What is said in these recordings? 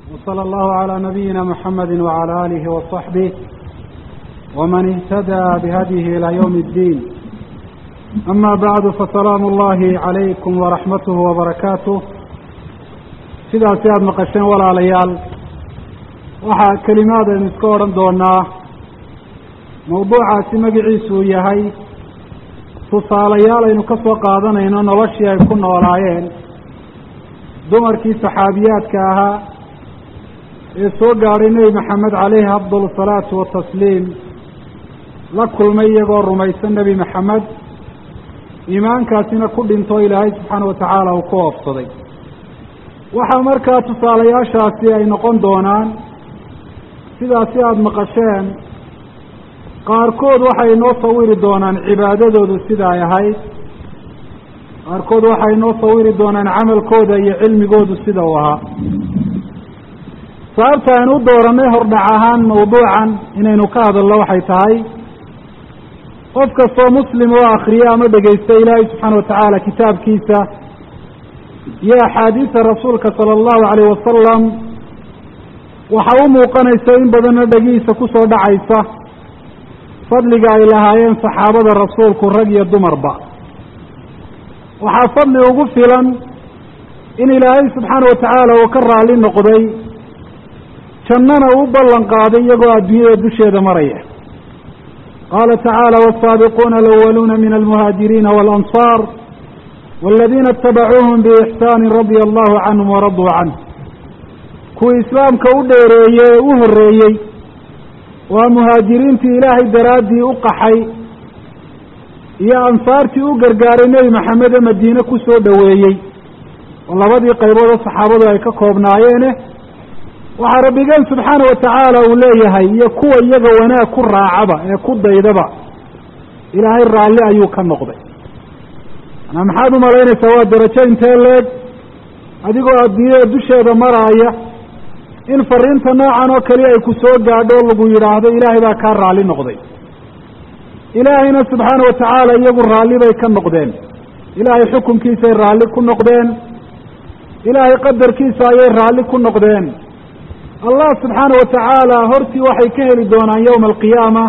وصلى الله على نبينا محمد وعلى آله وصحبه ومن اهتدى بهديه إلى يوم الدين أما بعد فسلام الله عليكم ورحمته وبركاته sidaasi aada maqasheen walaalayaal waxaa kelimaad aynu iska odhan doonaa mawduucaasi magaciisu uu yahay tusaalayaal aynu ka soo qaadanayno noloshii ay ku noolaayeen dumarkii saxaabiyaadka ahaa ee soo gaadhay nebi maxamed caleyhi afdal salaatu watasliim la kulmay iyagoo rumaysan nebi maxamed iimaankaasina ku dhinto ilaahay subxaana wa tacaala uu ku oofsaday waxaa markaa tusaalayaashaasi ay noqon doonaan sidaasi aada maqasheen qaarkood waxay noo sawiri doonaan cibaadadoodu sida ay ahayd qaarkood waxay noo sawiri doonaan camalkooda iyo cilmigoodu sida uu ahaa sababta aynu u dooranay hordhac ahaan mawduucan inaynu ka hadalno waxay tahay qof kastoo muslim oo akriya ama dhegaysta ilaahay subxaana wa tacaala kitaabkiisa iyo axaadiisa rasuulka sala allahu calayh wasalam waxa u muuqanaysa in badanna dhegihiisa kusoo dhacaysa fadliga ay lahaayeen saxaabada rasuulku rag iyo dumarba waxaa fadli ugu filan in ilaahay subxaana wa tacaala uu ka raalli noqday jannana uu ballan qaaday iyagoo adduunyada dusheeda maraya qaala tacaala waasaabiquuna alawaluuna min almuhaajiriina waalansaar waladiina itabacuuhum biixsaani radia allahu canhum waraduu canh kuwii islaamka u dheereeyey ee u horreeyey waa muhaajiriintii ilaahay daraaddii u qaxay iyo ansaartii u gargaaray nebi maxamed ee madiine ku soo dhoweeyey oo labadii qaybood oo saxaabadu ay ka koobnaayeene waxaa rabbigeen subxaana wa tacaala uu leeyahay iyo kuwa iyaga wanaag ku raacaba ee ku daydaba ilaahay raalli ayuu ka noqday manaa maxaad u malaynaysaa waa darajo intee leeg adigoo adduunyada dusheeda maraaya in fariinta noocan oo kaliya ay ku soo gaadho o lagu yidhaahdo ilaahay baa kaa raalli noqday ilaahayna subxaana wa tacaala iyagu raalli bay ka noqdeen ilaahay xukunkiisay raalli ku noqdeen ilaahay qadarkiisa ayay raalli ku noqdeen allah subxaana wa tacaala hortii waxay ka heli doonaan yowma alqiyaama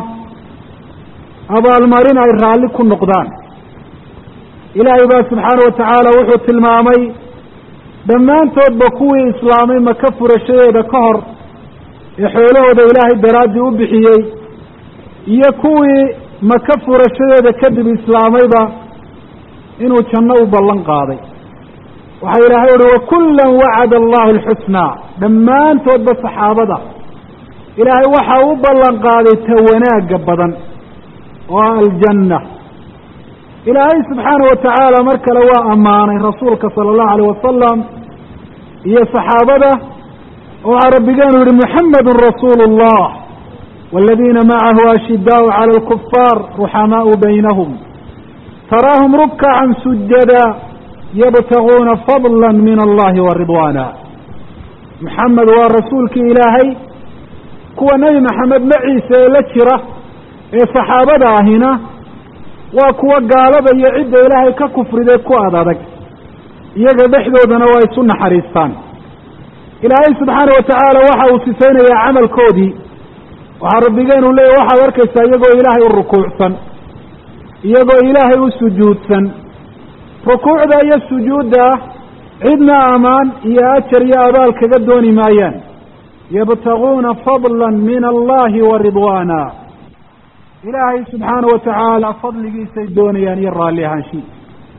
abaalmarin ay raalli ku noqdaan ilaahay baa subxaana wa tacaala wuxuu tilmaamay dhammaantoodba kuwii islaamay maka furashadeeda ka hor ee xoolahooda ilaahay daraaddii u bixiyey iyo kuwii maka furashadeeda kadib islaamayba inuu janno u ballan qaaday waxaa ilaahay uhi wakullan wacada allahu alxusnaa dhammaantoodba saxaabada ilaahay waxa u ballan qaaday ta wanaagga badan oo aljanna ilaahay subxaana wa tacaala mar kale waa ammaanay rasuulka sala allahu alayh wasalam iyo saxaabada waxaa rabbigeenu yihi muxamedun rasuulu اllah waladiina macahu ashidaau cala alkufaar ruxamaau baynahum taraahum rukcacan sujada yabtaguuna fadla min allahi wa ridwaana muxamed waa rasuulkii ilaahay kuwa nebi maxamed maciisa ee la jira ee saxaabada ahina waa kuwa gaalada iyo cidda ilaahay ka kufriday ku ad adag iyaga dhexdoodana waa isu naxariistaan ilaahay subxaana wa tacaala waxa uu sifaynayaa camalkoodii waxaa rabbigeenu leeyahy waxaad arkaysaa iyagoo ilaahay u rukuucsan iyagoo ilaahay u sujuudsan rukuucda iyo sujuudda cidna amaan iyo ajar iyo abaal kaga dooni maayaan yabtaguuna fadla min allahi wa ridwaana ilaahay subxaana wa tacaala fadligiisay doonayaan iyo raalli ahaanshihiisa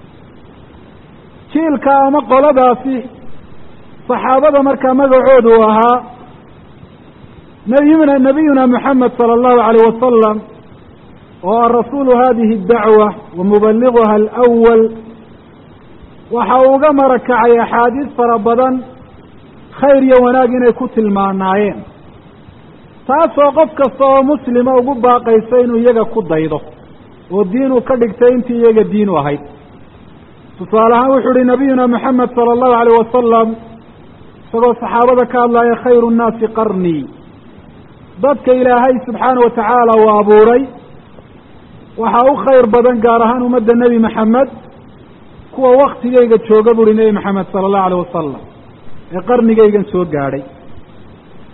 jiilka ama qoladaasi saxaabada markaa magacoodu u ahaa nabiyuna nabiyuna moxamed sala allahu alayh wasalam oo ah rasuulu hadihi اdacwa wa mubaliguha alawal waxa uu uga marakacay axaadiis fara badan khayr iyo wanaag inay ku tilmaanaayeen taasoo qof kasta oo muslima ugu baaqaysa inuu iyaga ku daydo oo diin uu ka dhigtay intii iyaga diin u ahayd tusaale ahaan wuxuu uhi nabiyuna moxamed sala allahu alayh wasalam isagoo saxaabada ka hadlaya khayru nnaasi qarnii dadka ilaahay subxaana wa tacaala uu abuuray waxaa u khayr badan gaar ahaan ummadda nebi maxamed kuwa waktigayga jooga buuhi nebi maxamed sala allahu alayh wasalam ee qarnigaygan soo gaadhay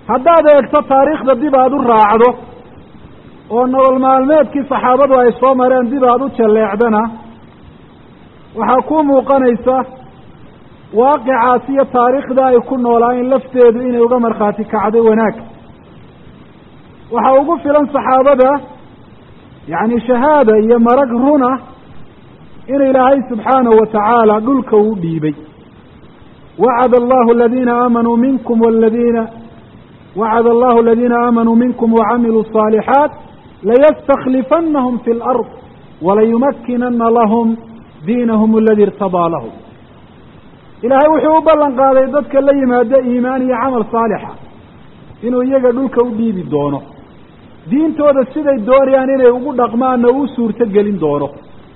haddaad eegto taariikhda dib aada u raacdo oo nolol maalmeedkii saxaabadu ay soo mareen dib aada u jalleecdana waxaa kuu muuqanaysa waaqicaas iyo taariikhda ay ku noolaayeen lafteedu inay uga markhaati kacday wanaag waxaa ugu filan saxaabada yacni shahaada iyo marag runa in ilaahay subxaanahu watacaala dhulka uu dhiibay wacada allahu aladiina aamanuu minkum waladiina wacada allahu aladiina aamanuu minkum wacamiluu الصaalixaat layastaklifanahum fi اlard walayumakinana lahum diinahum aladi irtadaa lahum ilaahay wuxuu u ballan qaaday dadka la yimaado iimaan iyo camal saalixa inuu iyaga dhulka u dhiibi doono diintooda siday doonayaan inay ugu dhaqmaanna uu suurto gelin doono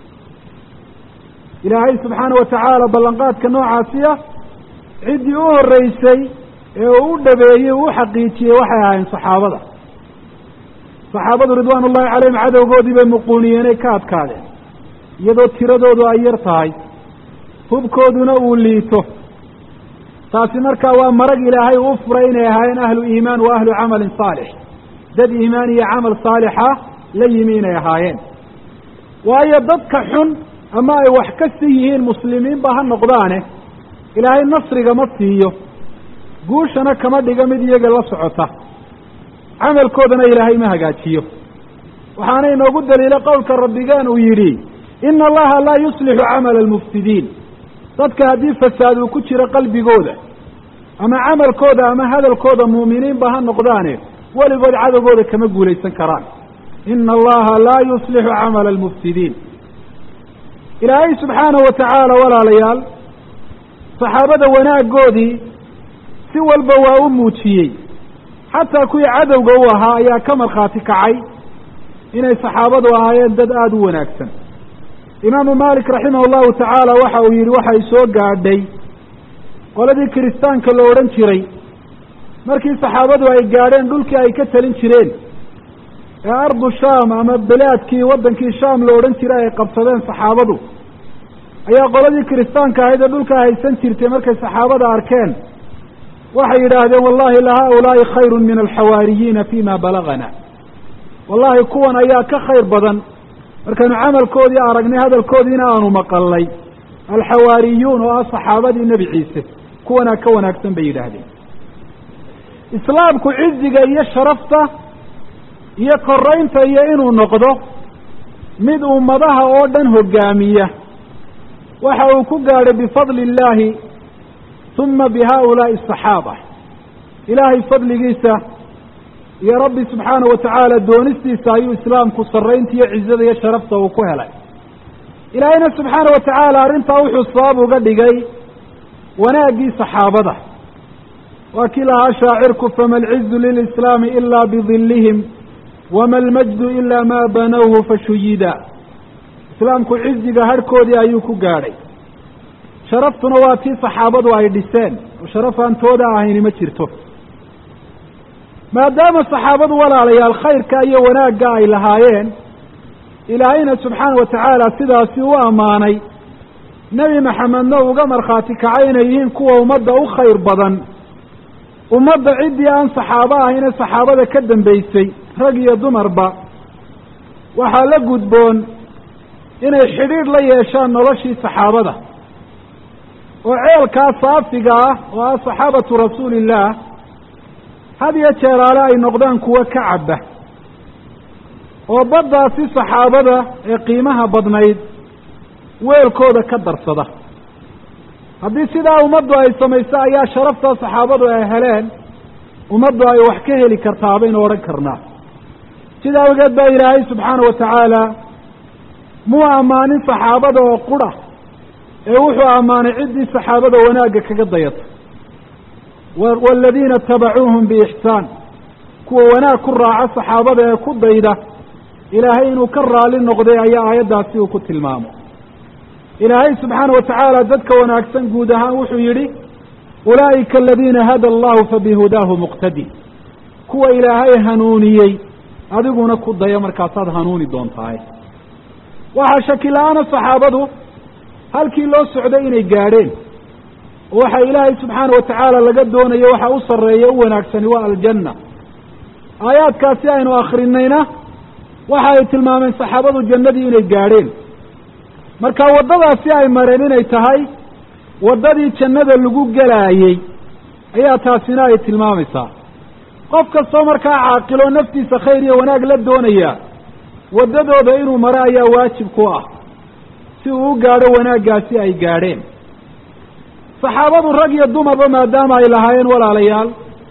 ilaahay subxaana wa tacaala ballanqaadka noocaasiya ciddii u horreysay ee uu u dhabeeyey uu u xaqiijiyey waxay ahaayeen saxaabada saxaabadu ridwaan ullahi calayhim cadowgoodii bay muquuniyeenay ka adkaadeen iyadoo tiradoodu ay yar tahay hubkooduna uu liito taasi markaa waa marag ilaahay uu furay inay ahaayeen ahlu iimaan wa ahlu camalin saalix dad iimaan iyo camal saalixa la yimi inay ahaayeen waayo dadka xun ama ay wax ka si yihiin muslimiinba ha noqdaane ilaahay nasriga ma siiyo guushana kama dhiga mid iyaga la socota camalkoodana ilaahay ma hagaajiyo waxaana inoogu daliila qowlka rabbigeen uu yidhi ina allaha laa yuslixu camala almufsidiin dadka haddii fasaad uu ku jiro qalbigooda ama camalkooda ama hadalkooda muuminiinba ha noqdaane weligood cadowgooda kama guulaysan karaan ina allaha laa yuslixu camala almufsidiin ilaahay subxaanahu wa tacaala walaalayaal saxaabada wanaagoodii si walba waa u muujiyey xataa kuwii cadowga u ahaa ayaa ka markhaati kacay inay saxaabadu ahaayeen dad aada u wanaagsan imaamu malik raximah allahu tacaala waxa uu yidhi waxay soo gaadhay qoladii kiristaanka la odhan jiray markii saxaabadu ay gaadheen dhulkii ay ka talin jireen ee ardu shaam ama bilaadkii waddankii shaam la odhan jiray ay qabsadeen saxaabadu ayaa qoladii kiristaanka ahayd ee dhulkaa haysan jirtay markay saxaabada arkeen waxay yidhaahdeen wallahi la haaulaa'i khayrun min alxawaariyiina fima balagana wallahi kuwan ayaa ka khayr badan markaynu camalkoodii aragnay hadalkoodiina aanu maqalnay alxawaariyuun oo ah saxaabadii nebi ciise kuwanaa ka wanaagsan bay yidhaahdeen islaamku ciziga iyo sharafta iyo koraynta iyo inuu noqdo mid ummadaha oo dhan hogaamiya waxa uu ku gaadhay bifadli illaahi uma bi haaulaa'i asaxaaba ilaahay fadligiisa iyo rabbi subxaana wa tacaala doonistiisa ayuu islaamku sarraynta iyo cizada iyo sharafta uu ku helay ilaahayna subxaana wa tacaala arrintaa wuxuu sabab uga dhigay wanaaggii saxaabada waa kii lahaa shaacirku fama alcizu lilislaami ilaa bidillihim wama almajdu ilaa maa banawhu fashuyida islaamku ciziga harhkoodii ayuu ku gaadhay sharaftuna waa tii saxaabadu ay dhiseen oo sharaf aan tooda ahayni ma jirto maadaama saxaabadu walaalayaal khayrka iyo wanaagga ay lahaayeen ilaahayna subxaana wa tacaala sidaasi u ammaanay nebi maxamedna uga markhaati kacay inay yihiin kuwa ummadda u khayr badan ummadda ciddii aan saxaabo ahayne saxaabada ka dambaysay rag iyo dumarba waxaa la gudboon inay xidhiidh la yeeshaan noloshii saxaabada oo ceelkaa saafiga ah oo ah saxaabatu rasuulillaah had iyo jeeraale ay noqdaan kuwo ka cabba oo baddaasi saxaabada ee qiimaha badnayd weelkooda ka darsada haddii sidaa ummaddu ay samayso ayaa sharaftaa saxaabadu ay heleen ummaddu ay wax ka heli kartaa baynu odhan karnaa sida awgeed baa ilaahay subxaana wa tacaala muu ammaanin saxaabada oo qura ee wuxuu ammaanay ciddii saxaabada wanaagga kaga dayata waaladiina tabacuuhum biixsaan kuwa wanaag ku raaca saxaabada ee ku dayda ilaahay inuu ka raali noqday ayaa aayaddaasi uu ku tilmaamo ilaahay subxaana wa tacaala dadka wanaagsan guud ahaan wuxuu yidhi ulaa'ika aladiina hada allahu fabihudaahu muqtadi kuwa ilaahay hanuuniyey adiguna ku daya markaasaad hanuuni doontahay waxaa shaki la-aana saxaabadu halkii loo socday inay gaadheen waxa ilaahay subxaana watacaala laga doonayo waxa u sarreeya u wanaagsani waa aljanna aayaadkaasi aynu akrinayna waxa ay tilmaameen saxaabadu jannadii inay gaadheen marka waddadaasi ay mareen inay tahay waddadii jannada lagu gelaayey ayaa taasina ay tilmaamaysaa qof kastoo markaa caaqiloo naftiisa khayr iyo wanaag la doonaya waddadooda inuu maro ayaa waajib ku ah si uu u gaadho wanaaggaasi ay gaadheen saxaabadu rag iyo dumarba maadaama ay lahaayeen walaalayaal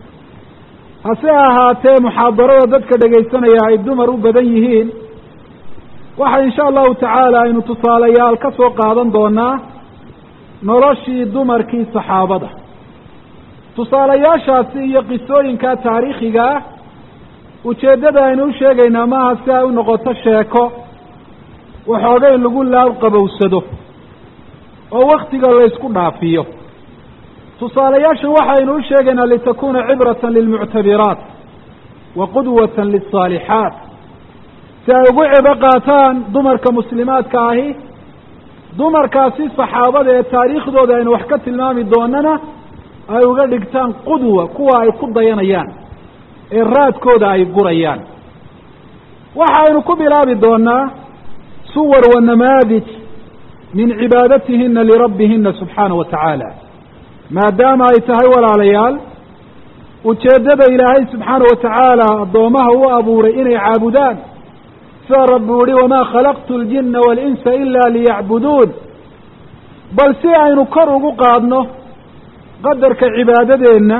hase ahaatee muxaadarada dadka dhegaysanaya ay dumar u badan yihiin waxa insha allahu tacaala aynu tusaalayaal ka soo qaadan doonaa noloshii dumarkii saxaabada tusaalayaashaasi iyo qisooyinka taariikhiga ah ujeeddada aynu u sheegaynaa maaha si ay u noqoto sheeko waxoogay lagu laab qabowsado oo waktiga laysku dhaafiyo tusaalayaashan waxaynu u sheegaynaa litakuna cibratan lilmuctabiraat wa qudwatan lilsaalixaat si ay ugu cibo qaataan dumarka muslimaadka ahi dumarkaasi saxaabada ee taariikhdooda aynu wax ka tilmaami doonana ay uga dhigtaan qudwa kuwa ay ku dayanayaan ee raadkooda ay gurayaan waxaynu ku bilaabi doonaa suwar wa namaadij min cibaadatihina lirabbihina subxaana wa tacaala maadaama ay tahay walaalayaal ujeeddada ilaahay subxaana wa tacaala addoomaha u abuuray inay caabudaan sida rabbi uhi wamaa khalaqtu ljina waalinsa ila liyacbuduun bal si aynu kor ugu qaadno qadarka cibaadadeenna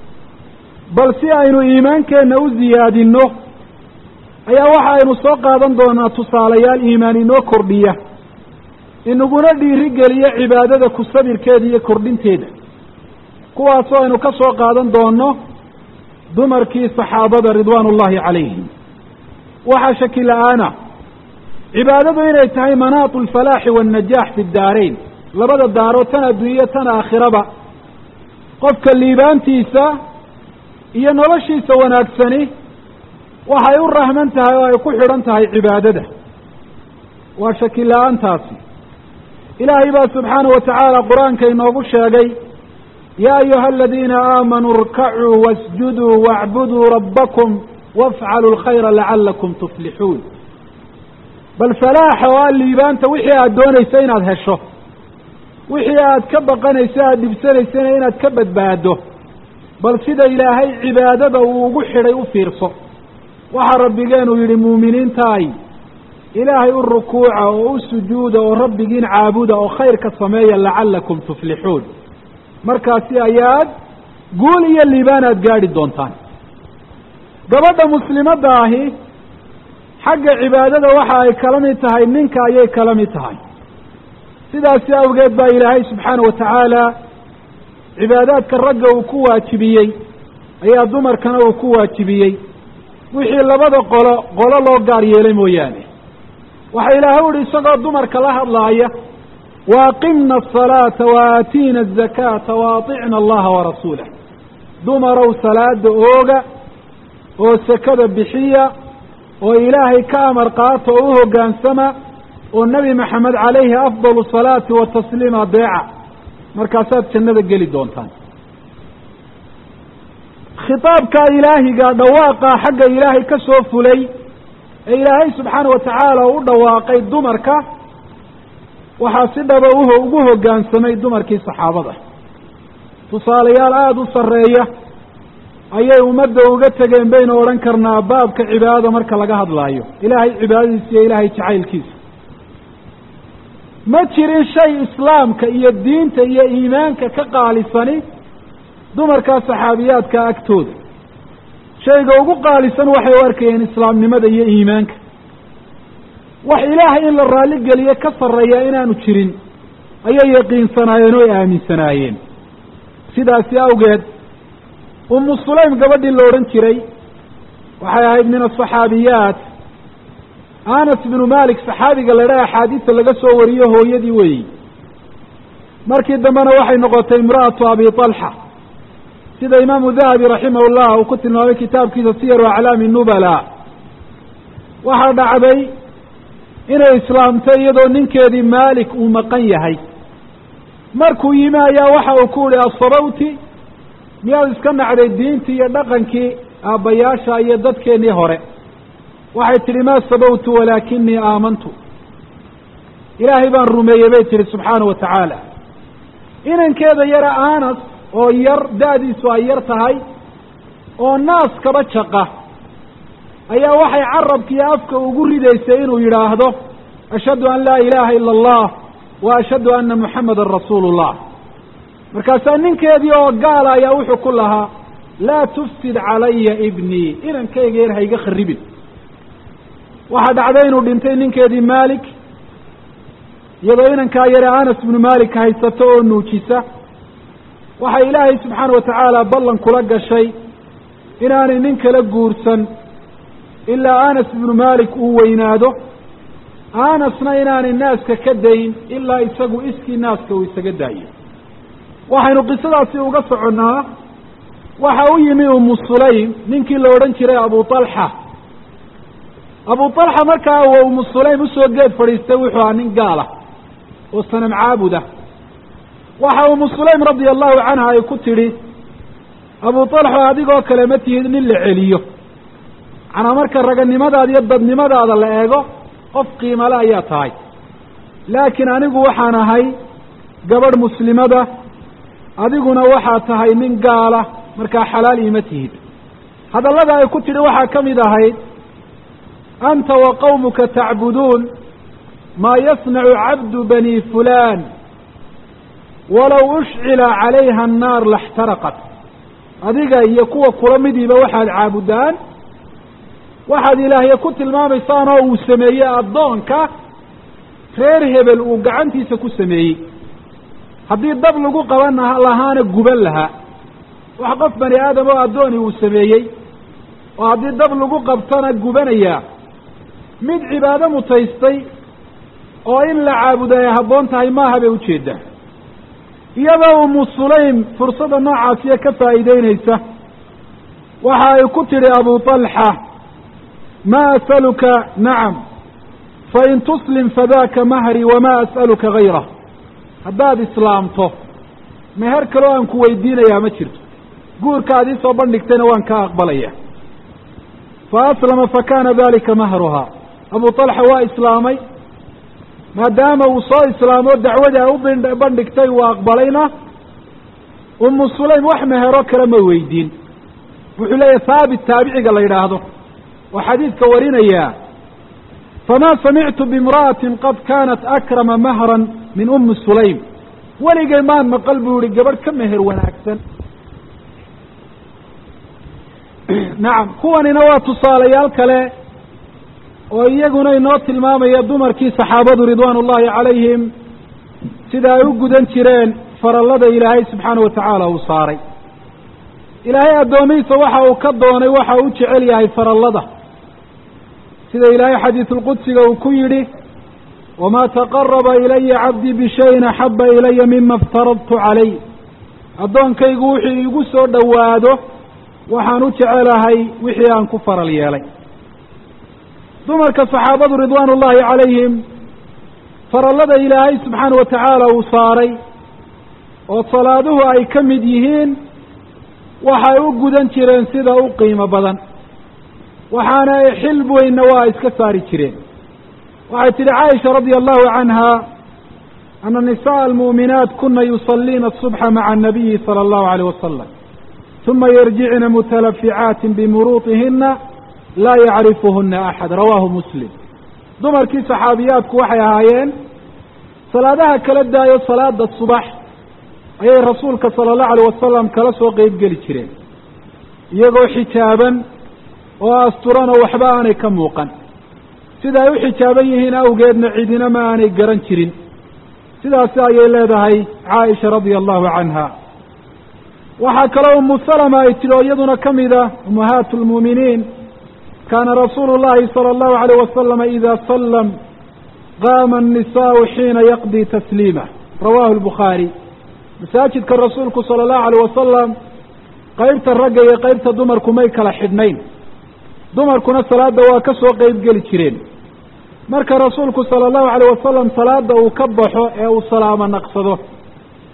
bal si aynu iimaankeenna u ziyaadinno ayaa waxa aynu soo qaadan doonaa tusaalayaal iimaan inoo kordhiya inaguna dhiirigeliya cibaadada ku sabirkeeda iyo kordhinteeda kuwaasoo aynu ka soo qaadan doono dumarkii saxaabada ridwaan ullahi calayhim waxaa shaki la-aana cibaadadu inay tahay manaatu alfalaaxi waannajaax fi daarayn labada daaro tan adduunyo tan aakhiraba qofka liibaantiisa iyo noloshiisa wanaagsani waxay u rahman tahay oo ay ku xidhan tahay cibaadada waa shaki la-aantaasi ilaahay baa subxaanahu watacaala qur-aanka inoogu sheegay yaa ayuha aladiina aamanuu irkacuu wasjuduu wacbuduu rabbakum wafcaluu lkhayra lacalakum tuflixuun bal falaaxa oo a liibaanta wixii aada doonaysa inaad hesho wixii aad ka baqanayso aada dhibsanaysana inaad ka badbaado bal sida ilaahay cibaadada uu ugu xidhay u fiirso waxaa rabbigeenu yidhi muuminiintaay ilaahay u rukuuca oo u sujuuda oo rabbigiin caabuda oo khayrka sameeya lacalakum tuflixuun markaasi ayaad guul iyo liibaan aada gaadhi doontaan gabadha muslimadda ahi xagga cibaadada waxa ay kala mid tahay ninka ayay kala mid tahay sidaasi awgeed baa ilaahay subxaana wa tacaala cibaadaadka ragga uu ku waajibiyey ayaa dumarkana uu ku waajibiyey wixii labada qolo qolo loo gaar yeelay mooyaane waxa ilaahay uhi isagoo dumarka la hadlaaya waaqimna asalaata wa aatiina azakaata wa aطicna allaha warasuulah dumarow salaada ooga oo sakada bixiya oo ilaahay ka amar qaata oo u hoggaansama oo nebi maxamed calayhi afdalu salaati wa tasliim adeeca markaasaad jannada geli doontaan khitaabkaa ilaahiga dhawaaqa xagga ilaahay ka soo fulay ee ilaahay subxaana wa tacaala u dhawaaqay dumarka waxaa si dhaba uho ugu hoggaansamay dumarkii saxaabada tusaalayaal aada u sarreeya ayay ummadda uga tegeen baynu odhan karnaa baabka cibaadada marka laga hadlaayo ilaahay cibaadadiisa iyo ilaahay jacaylkiisa ma jirin shay islaamka iyo diinta iyo iimaanka ka qaalisani dumarkaa saxaabiyaadka agtooda shayga ugu qaalisan waxay u arkayeen islaamnimada iyo iimaanka wax ilaahay in la raalli geliye ka sarreeya inaanu jirin ayay yaqiinsanaayeen oo ay aaminsanaayeen sidaasi awgeed umu sulaym gabadhii la odhan jiray waxay ahayd min asaxaabiyaat anas binu malik saxaabiga la dhaha axaadiista laga soo wariyo hooyadii weeyi markii dambena waxay noqotay imra'atu abi talxa sida imaamu dahabi raximah llah uu ku tilmaamay kitaabkiisa siyaru aclaami nubala waxaa dhacday inay islaamtay iyadoo ninkeedii maalik uu maqan yahay markuu yimi ayaa waxa uu ku yihi asabawti miyaad iska nacday diintii iyo dhaqankii aabbayaasha iyo dadkeennii hore waxay tidhi maa sabawtu walaakinii aamantu ilaahay baan rumeeyey bay tihi subxaana wa tacaala inankeeda yara anas oo yar da-diisu ay yar tahay oo naaskaba jaqa ayaa waxay carabka iyo afka ugu ridaysay inuu yidhaahdo ashhadu an laa ilaaha ila allah wa ashhadu anna muxammedan rasuulu llah markaasaa ninkeedii oo gaala ayaa wuxuu ku lahaa laa tufsid calaya ibnii inankayga yar hayga kharibin waxaa dhacday inuu dhintay ninkeedii malik iyadoo inankaa yare anas bnu malik haysato oo nuujisa waxay ilaahay subxaana wa tacaala ballan kula gashay inaanay nin kala guursan ilaa anas ibnu malik uu weynaado anasna inaanay naaska ka dayn ilaa isagu iskii naaska uu isaga daayo waxaynu qisadaasi uga soconnaa waxa u yimi umu sulaym ninkii la odhan jiray abu talxa abu talxa markaa uu umu sulaym usoo geed fadhiistay wuxuu ahaa nin gaala oo sanam caabuda waxa umu sulaym radia allahu canha ay ku tidhi abu talxo adigoo kale ma tihid nin la celiyo macnaa marka raganimadaada iyo dadnimadaada la eego qof qiimale ayaa tahay laakiin anigu waxaan ahay gabadh muslimada adiguna waxaa tahay nin gaala markaa xalaal iima tihid hadallada ay ku tidhi waxaa ka mid ahayd anta wa qawmuka tacbuduun maa yasnacu cabdu bani fulaan walow ushcila calayha annaar laxtaraqat adiga iyo kuwa kula midiiba waxaad caabudaan waxaad ilaahye ku tilmaamaysaan oo uu sameeyey addoonka reer hebel uu gacantiisa ku sameeyey haddii dab lagu qaban lahaana guban lahaa wax qof bani aadam oo addooni uu sameeyey oo haddii dab lagu qabtona gubanayaa mid cibaado mutaystay oo in la caabudo ay habboon tahay maaha bay ujeedaa iyadoo umu sulaym fursadda noocaasiya ka faa'iideynaysa waxa ay ku tidhi abu talxa ma as'aluka nacam fain tuslim fadaka mahri wama as'aluka gayrah haddaad islaamto meher kaloo aan ku weydiinayaa ma jirto guurka ad iisoo bandhigtayna waan kaa aqbalaya fa aslama fakana dalika mahruhaa abu talxa waa islaamay maadaama uu soo islaamo dacwadii ay u bandhigtay uu aqbalayna umu sulaym wax mehero kale ma weydiin wuxuu leeyahy haabit taabiciga la yidhaahdo oo xadiidka warinaya famaa samictu biimra'atin qad kaanat akrama mahran min ummi sulaym weligay maan maqal buu yihi gabadh ka meher wanaagsan nacam kuwanina waa tusaalayaal kale oo iyaguna inoo tilmaamaya dumarkii saxaabadu ridwaan ullahi calayhim sida ay u gudan jireen farallada ilaahay subxaana wa tacaala uu saaray ilaahay addoomihiisa waxa uu ka doonay waxa uu u jecel yahay farallada sida ilaahay xadiisulqudsiga uu ku yidhi wamaa taqaraba ilaya cabdii bishayin axaba ilaya mima iftaradtu calay addoonkaygu wuxuu iigu soo dhowaado waxaan u jecelahay wixii aan ku faral yeelay dumarka saxaabadu ridwaan ullaahi calayhim farallada ilaahay subxaana wa tacaala uu saaray oo salaaduhu ay ka mid yihiin waxay u gudan jireen sida u qiimo badan waxaana xil weynna waa iska saari jireen waxay tidhi caaisha radia allahu canha ana nisaءa almu'minaat kuna yusaliina الصubxa maca الnabiyi salى اllahu عalيه wasalam uma yarjicna mutalaficaatin bimuruuطihina laa yacrifuhuna axad rawaahu muslim dumarkii saxaabiyaadku waxay ahaayeen salaadaha kala daayo salaada subax ayay rasuulka sala allahu alayh wasalam kala soo qeyb geli jireen iyagoo xijaaban oo asturan oo waxba aanay ka muuqan sida ay u xijaaban yihiin awgeedna cidina ma aanay garan jirin sidaasi ayay leedahay caaisha radia allahu canha waxaa kaloo umu salama ay tidhi oo iyaduna ka mida ummahaatu lmuuminiin kaana rasuulu llahi sala allahu alayh wasalama ida sallam qaama annisaau xiina yaqdii tasliimah rawahu lbukhaari masaajidka rasuulku sala allahu alayh wasalam qeybta ragga iyo qeybta dumarku may kala xidhnayn dumarkuna salaada waa ka soo qeyb geli jireen marka rasuulku sala allahu alayh wasalam salaada uu ka baxo ee uu salaamo naqsado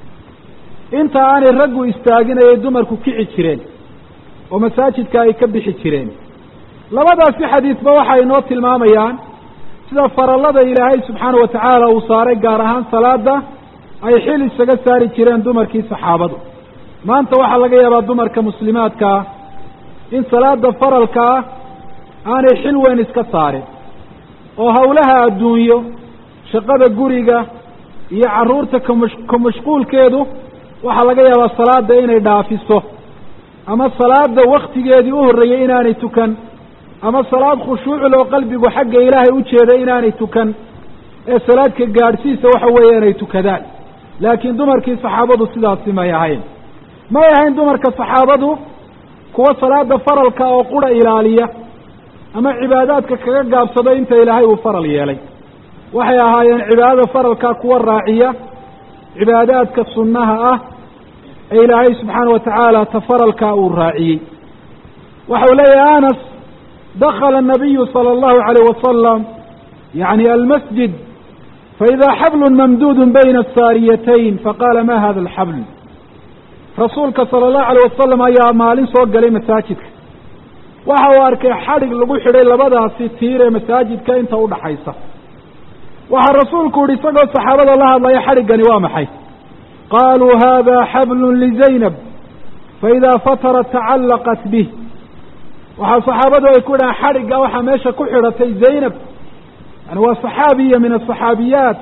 inta aanay raggu istaagin ayay dumarku kici jireen oo masaajidka ay ka bixi jireen labadaasi xadiidba waxay inoo tilmaamayaan sida farallada ilaahay subxaana wa tacaala uu saaray gaar ahaan salaada ay xil isaga saari jireen dumarkii saxaabadu maanta waxaa laga yaabaa dumarka muslimaadkaa in salaada faralka ah aanay xil weyn iska saarin oo hawlaha adduunyo shaqada guriga iyo carruurta kamash ka mashquulkeedu waxaa laga yaabaa salaada inay dhaafiso ama salaada waktigeedii u horreeyey inaanay tukan ama salaad khushuucul oo qalbigu xagga ilaahay u jeeda inaanay tukan ee salaadka gaadhsiisa waxa weeye inay tukadaan laakiin dumarkii saxaabadu sidaasi may ahayn may ahayn dumarka saxaabadu kuwa salaada faralka oo qura ilaaliya ama cibaadaadka kaga gaabsado inta ilaahay uu faral yeelay waxay ahaayeen cibaadada faralka kuwa raaciya cibaadaadka sunnaha ah ee ilaahay subxaana wa tacaala ta faralka uu raaciyey waxau leeyahay anas dakala الnabiyu salى اllahu عalayh wasalam yani almasjid faida xablu mamduud bayna asaariyatayn faqala ma hada alxabl rasuulka salى اllahu alayh wasalam ayaa maalin soo galay masaajidka waxa uu arkay xadhig lagu xidhay labadaasi tiir ee masaajidka inta udhaxaysa waxaa rasuulku yihi isagoo saxaabada la hadlaya xadhiggani waa maxay qaluu hada xablu lizaynab faida fatarat tacallaqat bih waxaa saxaabadu ay ku yidhahaan xadhigga waxaa meesha ku xidhatay zaynab yani waa saxaabiya min asaxaabiyaat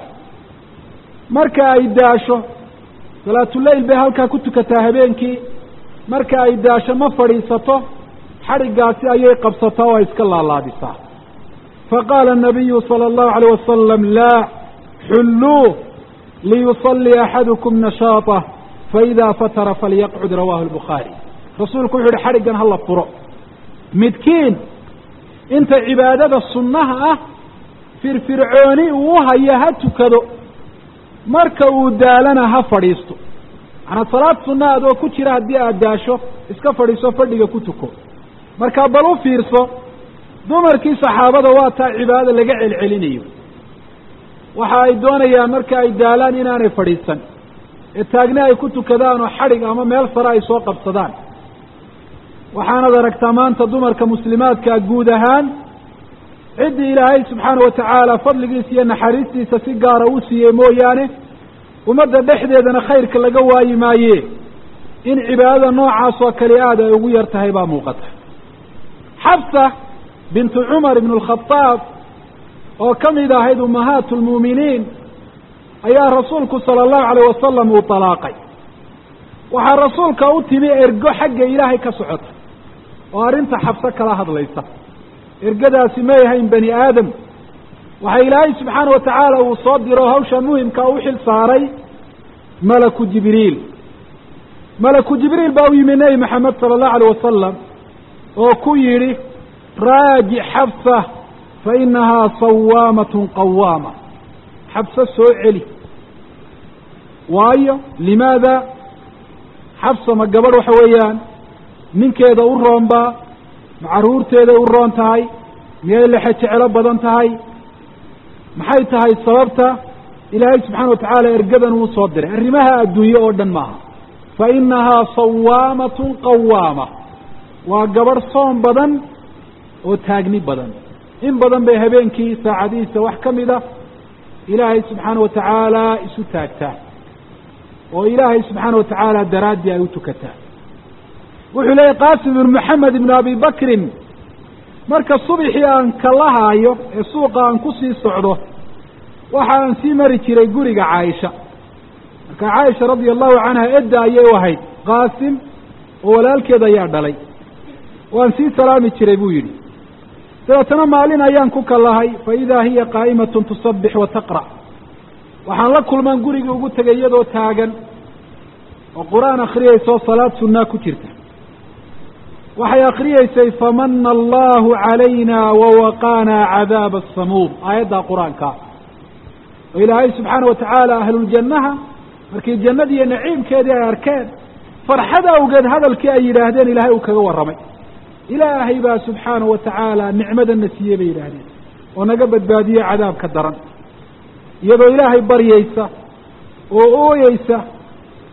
marka ay daasho salaatuleyl bay halkaa ku tukataa habeenkii marka ay daasho ma fadhiisato xadhiggaasi ayay qabsataa oo ay iska laalaadisaa faqaala الnabiyu salى اllahu عalيه wasalam laa xulluu liyuصلii axadukum nashaaطah faida fatara falyaqcud rawahu الbukhaari rasuulku wuxu uhi xadhiggan hala furo midkiin inta cibaadada sunnaha ah firfircooni uu hayo ha tukado marka uu daalana ha fadhiisto macanaa salaad sunna adoo ku jira haddii aad daasho iska fadhiiso fadhiga ku tuko marka bal u fiirso dumarkii saxaabada waa taa cibaadada laga celcelinayo waxa ay doonayaan marka ay daalaan inaanay fadhiisan ee taagni ay ku tukadaan oo xadhig ama meel sare ay soo qabsadaan waxaanad aragtaa maanta dumarka muslimaadka guud ahaan ciddii ilaahay subxaana wa tacaala fadligiisa iyo naxariistiisa si gaara u siiyey mooyaane ummadda dhexdeedana khayrka laga waayi maaye in cibaadada noocaas oo kale aad ay ugu yar tahay baa muuqata xabsa bintu cumar ibn alkhadaab oo ka mid ahayd ummahaat lmuuminiin ayaa rasuulku sala allahu alayh wasalam uu talaaqay waxaa rasuulka u timi ergo xagga ilaahay ka socota oo arrinta xabso kala hadlaysa ergadaasi may ahayn bani aadam waxa ilaahay subxaana wa tacaala uu soo diro hawsha muhimka u xil saaray malaku jibriil malaku jibriil baa u yimi nebi maxamed sala allahu alayh wasalam oo ku yidhi raajic xabsa fa inahaa sawaamatun qawaama xabso soo celi waayo limaada xabsa ma gabadh waxa weeyaan ninkeeda u roonbaa ma carruurteeday u roon tahay miyay lexe jeclo badan tahay maxay tahay sababta ilaahay subxaana wa tacaala ergadan uu soo diray arrimaha adduunye oo dhan maaha fa inahaa sawaamatun qawaama waa gabadh soom badan oo taagni badan in badan bay habeenkii saacadihiisa wax ka mid a ilaahay subxaana wa tacaala isu taagtaa oo ilaahay subxaana wa tacaala daraaddii ay u tukataa wuxuu leeyahy qaasim ibnu maxamed ibnu abi bakrin marka subixii aan kala haayo ee suuqa aan kusii socdo waxa aan sii mari jiray guriga caaisha marka caaisha radia allahu canha edda ayay u ahayd qaasim oo walaalkeed ayaa dhalay waan sii salaami jiray buu yidhi dabeetana maalin ayaan ku kalahay fa idaa hiya qaa'imatun tusabbix wa taqra' waxaan la kulmaan gurigii ugu tegay iyadoo taagan oo qur-aan akhriyeysoo salaad sunnaa ku jirta waxay akhriyeysay famana allahu calayna wawaqaanaa cadaaba asamuum aayaddaa qur-aanka oo ilaahay subxaana wa tacaala ahluljannaha markii jannadii iyo naciimkeedii ay arkeen farxad awgeed hadalkii ay yidhaahdeen ilaahay uu kaga warramay ilaahay baa subxaana wa tacaala nicmadana siiyey bay yidhaahdeen oo naga badbaadiyey cadaabka daran iyadoo ilaahay baryeysa oo ooyeysa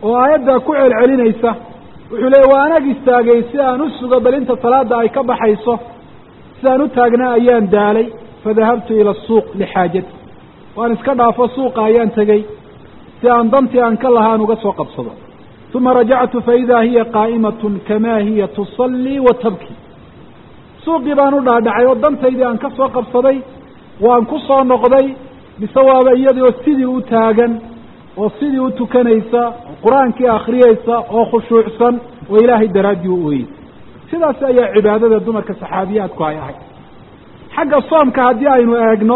oo aayaddaa ku celcelinaysa wuxuu leeyay waa anag istaagay si aan u sugo bal inta salaada ay ka baxayso sidaan u taagnaa ayaan daalay fadahabtu ila asuuq lixaajati waan iska dhaafo suuqa ayaan tegey si aan dantii aan ka lahaan uga soo qabsado uma rajactu faidaa hiya qaa'imatun kamaa hiya tusallii wa tabki suuqii baan u dhaadhacay oo dantaydii aan ka soo qabsaday waan ku soo noqday mise waaba iyadii oo sidii u taagan oo sidii u tukanaysa oo qur-aankii akhriyeysa oo khushuucsan oo ilaahay daraaddii u ooyey sidaas ayaa cibaadada dumarka saxaabiyaadku ay ahayd xagga soomka haddii aynu eegno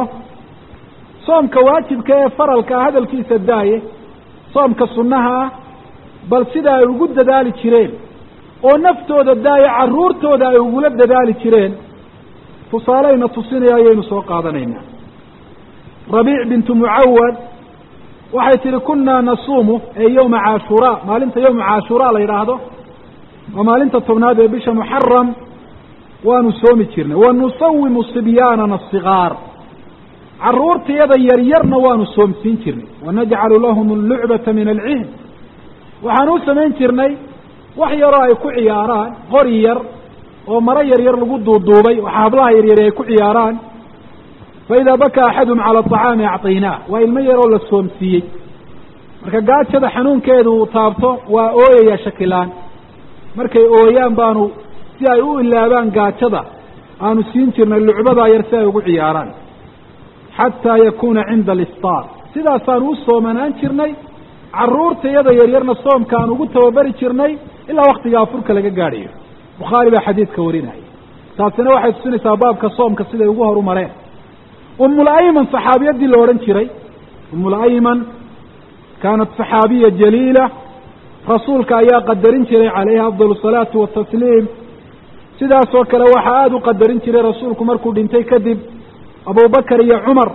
soomka waajibka ee faralka ah hadalkiisa daaye soomka sunnaha ah bal sida ay ugu dadaali jireen oo naftooda daaye carruurtooda ay ugula dadaali jireen tusaaleyna tusinaya ayaynu soo qaadanaynaa rabiic bintu mucawad waxay tihi kunaa nasuumu ee yowma caashuraa maalinta yowma caashuraa la yidhaahdo waa maalinta tobnaad ee bisha muxaram waanu soomi jirnay wa nusawimu sibyaanana asigaar carruurtayada yaryarna waanu soomsiin jirnay wanajcalu lahum allucbata min alcihn waxaan u samayn jirnay wax yaroo ay ku ciyaaraan qori yar oo maro yaryar lagu duuduubay waxa hablaha yaryari ay ku ciyaaraan faidaa bakaa axadum cala aطacaami acطaynaah waa ilmo yaroo la soomsiiyey marka gaajada xanuunkeedu uu taabto waa ooyaya shakilaan markay ooyaan baanu si ay u ilaabaan gaajada aanu siin jirnay lucbadaa yar si ay ugu ciyaaraan xataa yakuuna cinda aliftaar sidaasaanu u soomanaan jirnay carruurtayada yaryarna soomka aan ugu tababari jirnay ilaa waktiga afurka laga gaadhayo bukhaari baa xadiidka warinaya taasina waxay tusinaysaa baabka soomka siday ugu horumareen umul-ayman saxaabiyadii la odhan jiray umul-ayman kaanat saxaabiya jaliila rasuulka ayaa qadarin jiray calayhi afdal asalaatu watasliim sidaasoo kale waxaa aada u qadarin jiray rasuulku markuu dhintay kadib abubakar iyo cumar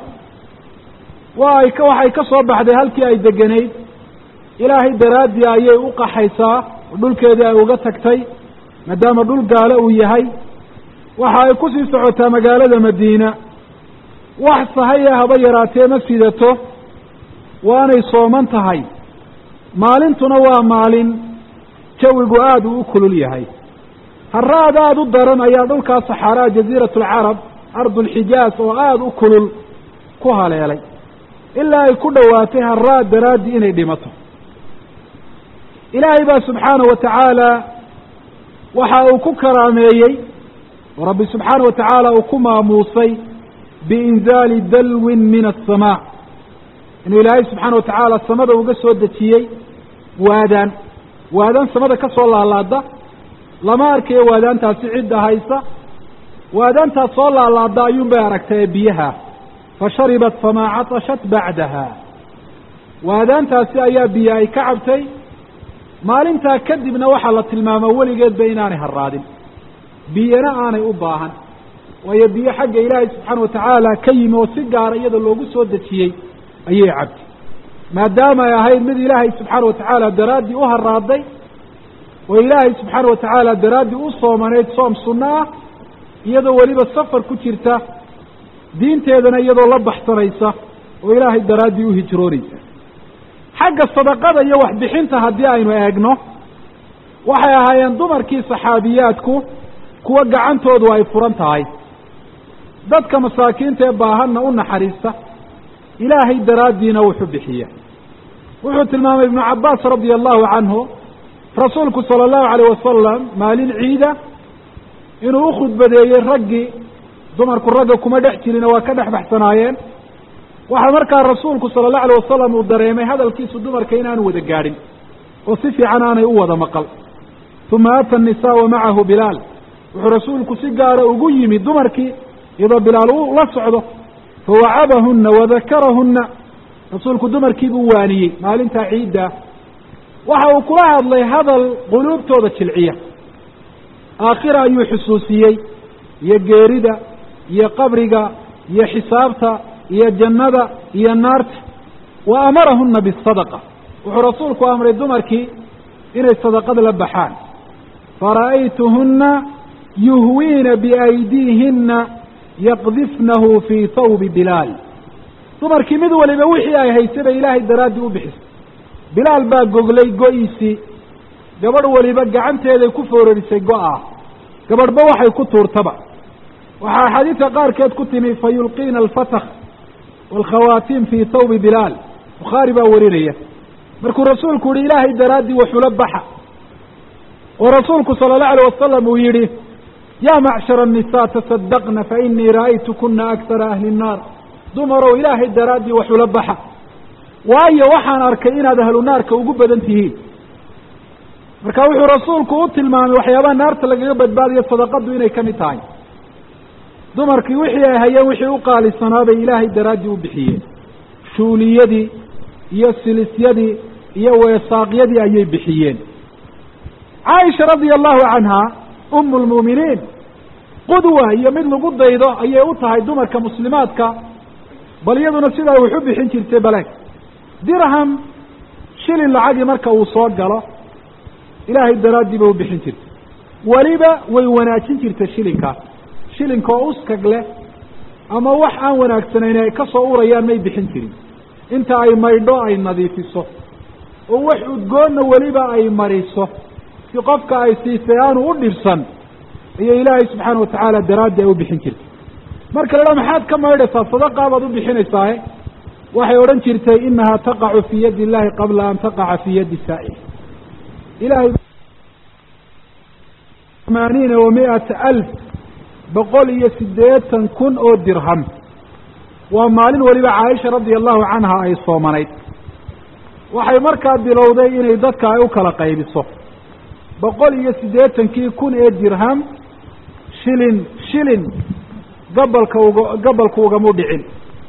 waa ay ka waxay ka soo baxday halkii ay degenayd ilaahay daraaddii ayay u qaxaysaa oo dhulkeedii ay uga tagtay maadaama dhul gaalo uu yahay waxa ay kusii socotaa magaalada madiina wax sahaya haba yaraatee ma sidato waanay sooman tahay maalintuna waa maalin jawigu aada uu u kulul yahay haraad aada u daran ayaa dhulkaa saxaaraa jaziirat alcarab ardulxijaaz oo aada u kulul ku haleelay ilaa ay ku dhowaatay haraad daraaddii inay dhimato ilaahay baa subxaana wa tacaala waxa uu ku karaameeyey oo rabbi subxaana wa tacaala uu ku maamuusay biinzaali dalwin min aلsamaa inuu ilaahay subxaana wa tacaala samada uga soo dejiyey waadaan waadaan samada ka soo laalaada lama arkayo waadaantaasi cidda haysa waadaantaas soo laalaada ayuun bay aragtay ee biyaha fasharibat famaa catashat bacdaha waadaantaasi ayaa biyo ay ka cabtay maalintaa kadibna waxaa la tilmaamaa weligeedba inaanay harraadin biyana aanay u baahan waayo biyo xagga ilaahay subxaana wa tacaala ka yimi oo si gaara iyada loogu soo dejiyey ayay cabtay maadaama ay ahayd mid ilaahay subxaana wa tacaala daraaddii u haraaday oo ilaahay subxaana wa tacaala daraaddii u soomanayd soom sunno ah iyadoo weliba safar ku jirta diinteedana iyadoo la baxsanaysa oo ilaahay daraaddii u hijroonaysa xagga sadaqada iyo waxbixinta haddii aynu eegno waxay ahaayeen dumarkii saxaabiyaadku kuwa gacantoodu ay furan tahay dadka masaakiinta ee baahanna u naxariista ilaahay daraaddiina wuxuu bixiya wuxuu tilmaamay ibnu cabbaas radia allahu canhu rasuulku sala allahu alayh wasalam maalin ciida inuu u khudbadeeyey raggii dumarku ragga kuma dhex jirina waa ka dhex baxsanaayeen waxaa markaa rasuulku sala allahu alayh wasalam uu dareemay hadalkiisu dumarka inaanu wada gaadhin oo si fiican aanay u wada maqal uma ata annisaa wa macahu bilaal wuxuu rasuulku si gaara ugu yimi dumarkii iyadoo bilaal uu la socdo fawacabahunna wadakarahunna rasuulku dumarkii buu waaniyey maalintaa ciidda waxa uu kula hadlay hadal quluubtooda jilciya aakhira ayuu xusuusiyey iyo geerida iyo qabriga iyo xisaabta iyo jannada iyo naarta wa amarahunna bisadaqa wuxuu rasuulku amray dumarkii inay sadaqad la baxaan fara'aytuhunna yuhwiina biaydiihinna yaqdifnahu fii thawbi bilaal dumarkii mid waliba wixii ay haysay bay ilaahay daraaddii u bixisay bilaal baa goglay go-iisii gabadh weliba gacanteeday ku foorarisay go-a gabadhba waxay ku tuurtaba waxaa axaadiidka qaarkeed ku timi fa yulqiina alfatakh waalkhawaatiim fii tawbi bilaal bukhaari baa warinaya markuu rasuulku yihi ilaahay daraaddii waxula baxa oo rasuulku sala allahu alayh wasalam uu yidhi yaa macshara annisaa tasadaqna fa inii ra'aytukuna aktara ahli nnaar dumarow ilaahay daraaddii waxula baxa waayo waxaan arkay inaad ahlu naarka ugu badan tihiin marka wuxuu rasuulku u tilmaamay waxyaabaha naarta lagaga badbaadayo sadaqadu inay ka mid tahay dumarkii wixii ay hayeen wixii u qaalisanaa bay ilaahay daraaddii u bixiyeen shuuliyadii iyo silisyadii iyo weesaaqyadii ayay bixiyeen caaisha radia allahu canha umu lmu'miniin qudwa iyo mid lagu daydo ayay u tahay dumarka muslimaadka bal iyaduna sidaa wax u bixin jirtay bale dirham shilin lacagii marka uu soo galo ilaahay daraaddii bay u bixin jirtay weliba way wanaajin jirtay shilinkaas shilinka oo uskag leh ama wax aan wanaagsanayn ay ka soo urayaan may bixin jirin inta ay maydho ay nadiifiso oo wax udgoonna weliba ay mariso si qofka ay siisay aanu u dhibsan ayay ilaahay subxaana watacaala daraaddii ay u bixin jirtay marka la dhaa maxaad ka maydhaysaa sadaqaa baad u bixinaysaae waxay odhan jirtay inahaa taqacu fii yaddi illahi qabla an taqaca fii yaddi saa'il ilahay amaaniina wa mi'ata alf boqol iyo siddeetan kun oo dirham waa maalin weliba caaisha radia allahu canha ay soomanayd waxay markaa bilowday inay dadka ay u kala qaybiso boqol iyo siddeetankii kun ee dirham shilin shilin gabalka uga gabalku ugamu dhicin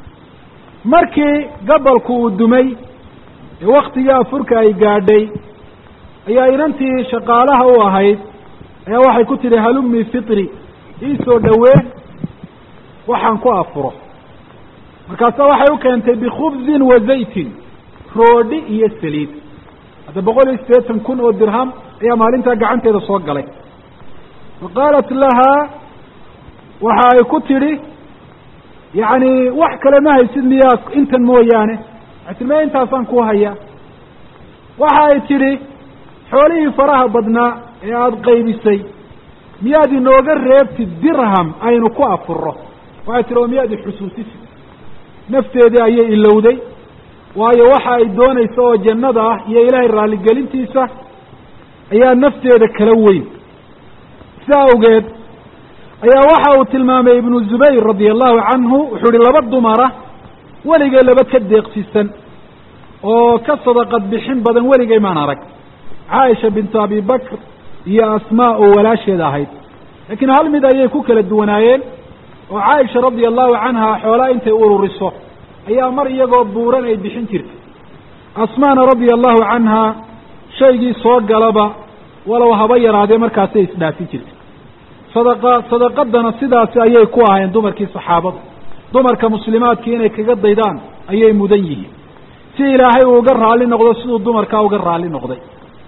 markii gabalku uu dumay ee waktigii afurka ay gaadhay ayaa inantii shaqaalaha u ahayd ayaa waxay ku tidhi halumii fitri iisoo dhowee waxaan ku afuro markaasa waxay u keentay bikhubzin wa zaytin roodhi iyo saliid hadda boqol iyo siddeetan kun oo dirham ayaa maalintaa gacanteeda soo galay fa qaalat lahaa waxa ay ku tidhi yacni wax kale ma haysid miyaa intan mooyaane waxay tii me intaasaan ku hayaa waxa ay tidhi xoolihii faraha badnaa ee aada qaybisay miyaad inooga reebtid dirham aynu ku afuro waxay tihi oo miyaad ixusuusisid nafteedii ayay ilowday waayo waxa ay doonaysa oo jannada ah iyo ilaahay raalligelintiisa ayaa nafteeda kala weyn sidaa awgeed ayaa waxa uu tilmaamay ibnu zubayr radia allahu canhu wuxuu ihi laba dumara weligay laba ka deeqsisan oo ka sadaqad bixin badan weligay maan arag caaisha bintu abi bakr iyo asmaa oo walaasheed ahayd laakiin hal mid ayay ku kala duwanaayeen oo caaisha radia allahu canha xoolaa intay ururiso ayaa mar iyagoo buuran ay bixin jirtay asmaana radia allahu canha shaygii soo galaba walow haba yaraadee markaasay isdhaafin jirtay sadaqa sadaqadana sidaasi ayay ku ahayn dumarkii saxaabada dumarka muslimaadkii inay kaga daydaan ayay mudan yihiin si ilaahay uu uga raalli noqdo siduu dumarkaa uga raalli noqday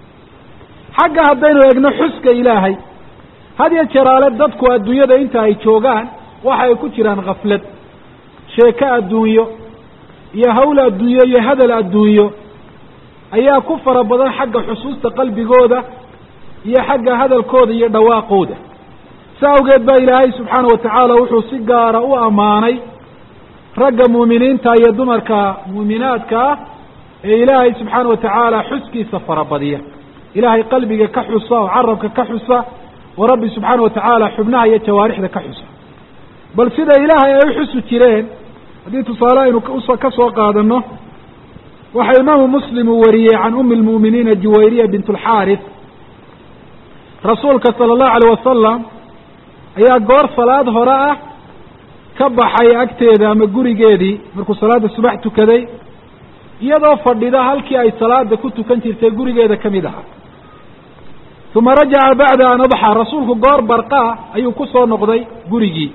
xagga haddaynu eegno xuska ilaahay had yo jeraale dadku adduunyada inta ay joogaan waxa ay ku jiraan khaflad sheeko adduunyo iyo hawl adduunyo iyo hadal adduunyo ayaa ku fara badan xagga xusuusta qalbigooda iyo xagga hadalkooda iyo dhawaaqooda sa awgeed baa ilaahay subxaana wa tacaala wuxuu si gaara u ammaanay ragga muuminiinta iyo dumarka muuminaadka ah ee ilaahay subxaana wa tacaala xuskiisa farabadiya ilaahay qalbiga ka xusa oo carabka ka xusa oo rabbi subxaana wa tacaala xubnaha iyo jawaarixda ka xusa bal sida ilaahay ay u xusi jireen haddii tusaale aynu ka soo qaadano waxa imaamu muslim uu wariyey can umi lmu'miniina juwayriya bint alxaaris rasuulka sala allahu alayh wasalam ayaa goor salaad hore ah ka baxay agteeda ama gurigeedii markuu salaada subax tukaday iyadoo fadhida halkii ay salaada ku tukan jirtay gurigeeda ka mid ahaa uma rajaca bacda an adxa rasuulku goor barqaa ayuu ku soo noqday gurigii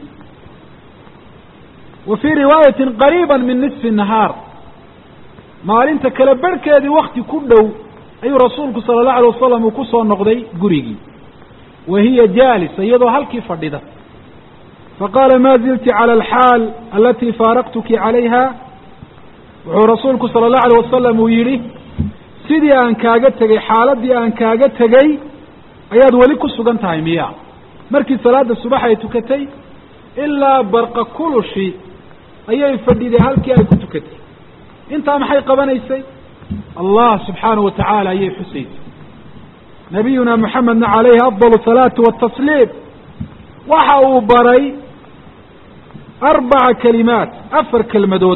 wa fii riwaayatin qariiba min nisfi nahaar maalinta kale barhkeedii wakti ku dhow ayuu rasuulku sala allahu alay wasalam uu ku soo noqday gurigii wa hiya jaalisa iyadoo halkii fadhida faqaala ma zilti cala alxaal alatii faaraqtuki calayha wuxuu rasuulku sala allahu alayh wasalam uu yidhi sidii aan kaaga tegey xaaladii aan kaaga tegey ayaad weli ku sugan tahay miya markii salaada subax ay tukatay ilaa barqa kulushi ayay fadhiday halkii ay ku tukatay intaa maxay qabanaysay allah subxaanahu watacaala ayay xusaysay nabiyuna moxamedna calayhi afdal salaatu watasliim waxa uu baray arbaca kalimaat afar kelmadood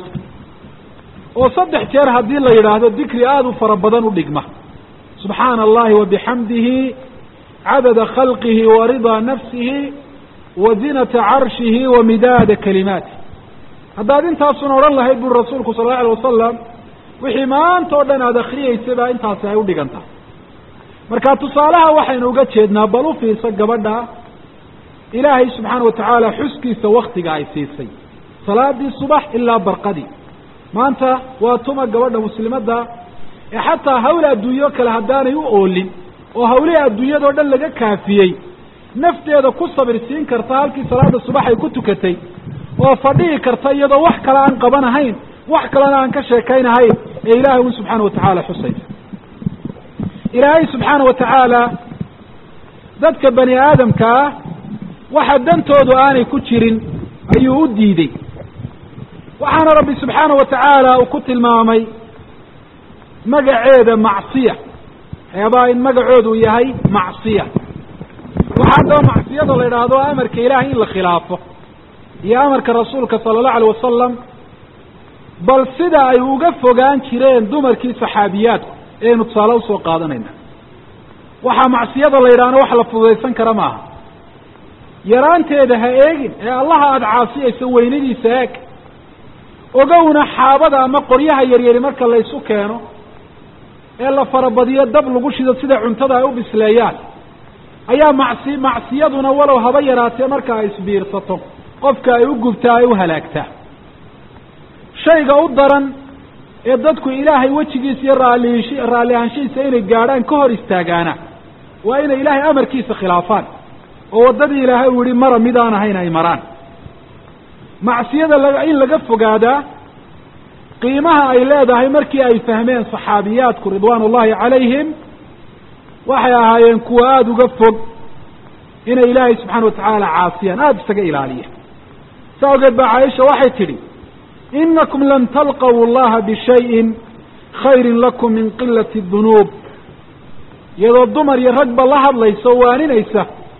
oo saddex jeer haddii la yidhaahdo dikri aada u fara badan u dhigma subxaana allahi wabixamdihi cadada khalqihi wa ridaa nafsihi wa zinata carshihi wa midaada kalimaati haddaad intaasun odhan lahayd buri rasuulku sal alla alay wasalam wixii maanta o dhan aada akriyeysay baa intaasi ay udhigantaa marka tusaalaha waxaynu uga jeednaa bal u fiirsa gabadha ilaahay subxaana watacaala xuskiisa waktiga ay siisay salaadii subax ilaa barqadii maanta waa tuma gabadha muslimadda ee xataa hawl adduunyo kale haddaanay u oolin oo hawlihii adduunyadao dhan laga kaafiyey nafteeda ku sabir siin karta halkii salaada subax ay ku tukatay oo fadhihi karta iyadoo wax kale aan qabanahayn wax kalena aan ka sheekaynahayn ee ilaahay un subxaana watacaala xusaysa ilaahay subxaana watacaala dadka bani aadamka ah waxa dantoodu aanay ku jirin ayuu u diidey waxaana rabbi subxaana watacaala uu ku tilmaamay magaceeda macsiya waxyaabaha in magacoodu yahay macsiya waxaa haddaba macsiyada la yidhaahdo amarka ilaahay in la khilaafo iyo amarka rasuulka sala allahu alayh wasalam bal sida ay uga fogaan jireen dumarkii saxaabiyaadku eaynu tusaale usoo qaadanayna waxaa macsiyada la yidhahna wax la fududaysan kara maaha yaraanteeda ha eegin ee allaha aada caasiyayso weynadiisa eeg ogowna xaabada ama qoryaha yaryari marka la ysu keeno ee la farabadiyo dab lagu shido sida cuntada ay u bisleeyaan ayaa macsi macsiyaduna walow haba yaraatee marka ay isbiirsato qofka ay u gubtaa ay u halaagtaa shayga u daran ee dadku ilaahay wejigiisa iyo raaliish raalli ahaanshihiisa inay gaadhaan ka hor istaagaana waa inay ilaahay amarkiisa khilaafaan oo waddadii ilaahay uu yihi mara midaan ahayn ay maraan macsiyada la in laga fogaadaa qiimaha ay leedahay markii ay fahmeen saxaabiyaadku ridwaan ullahi calayhim waxay ahaayeen kuwa aada uga fog inay ilaahay subxaana watacaala caasiyaan aada isaga ilaaliya saa ogeed baa caaisha waxay tidhi inakum lan talqaw allaha bishayin khayrin lakum min qilati dunuub iyadoo dumar iyo ragba la hadlaysa oo waaninaysa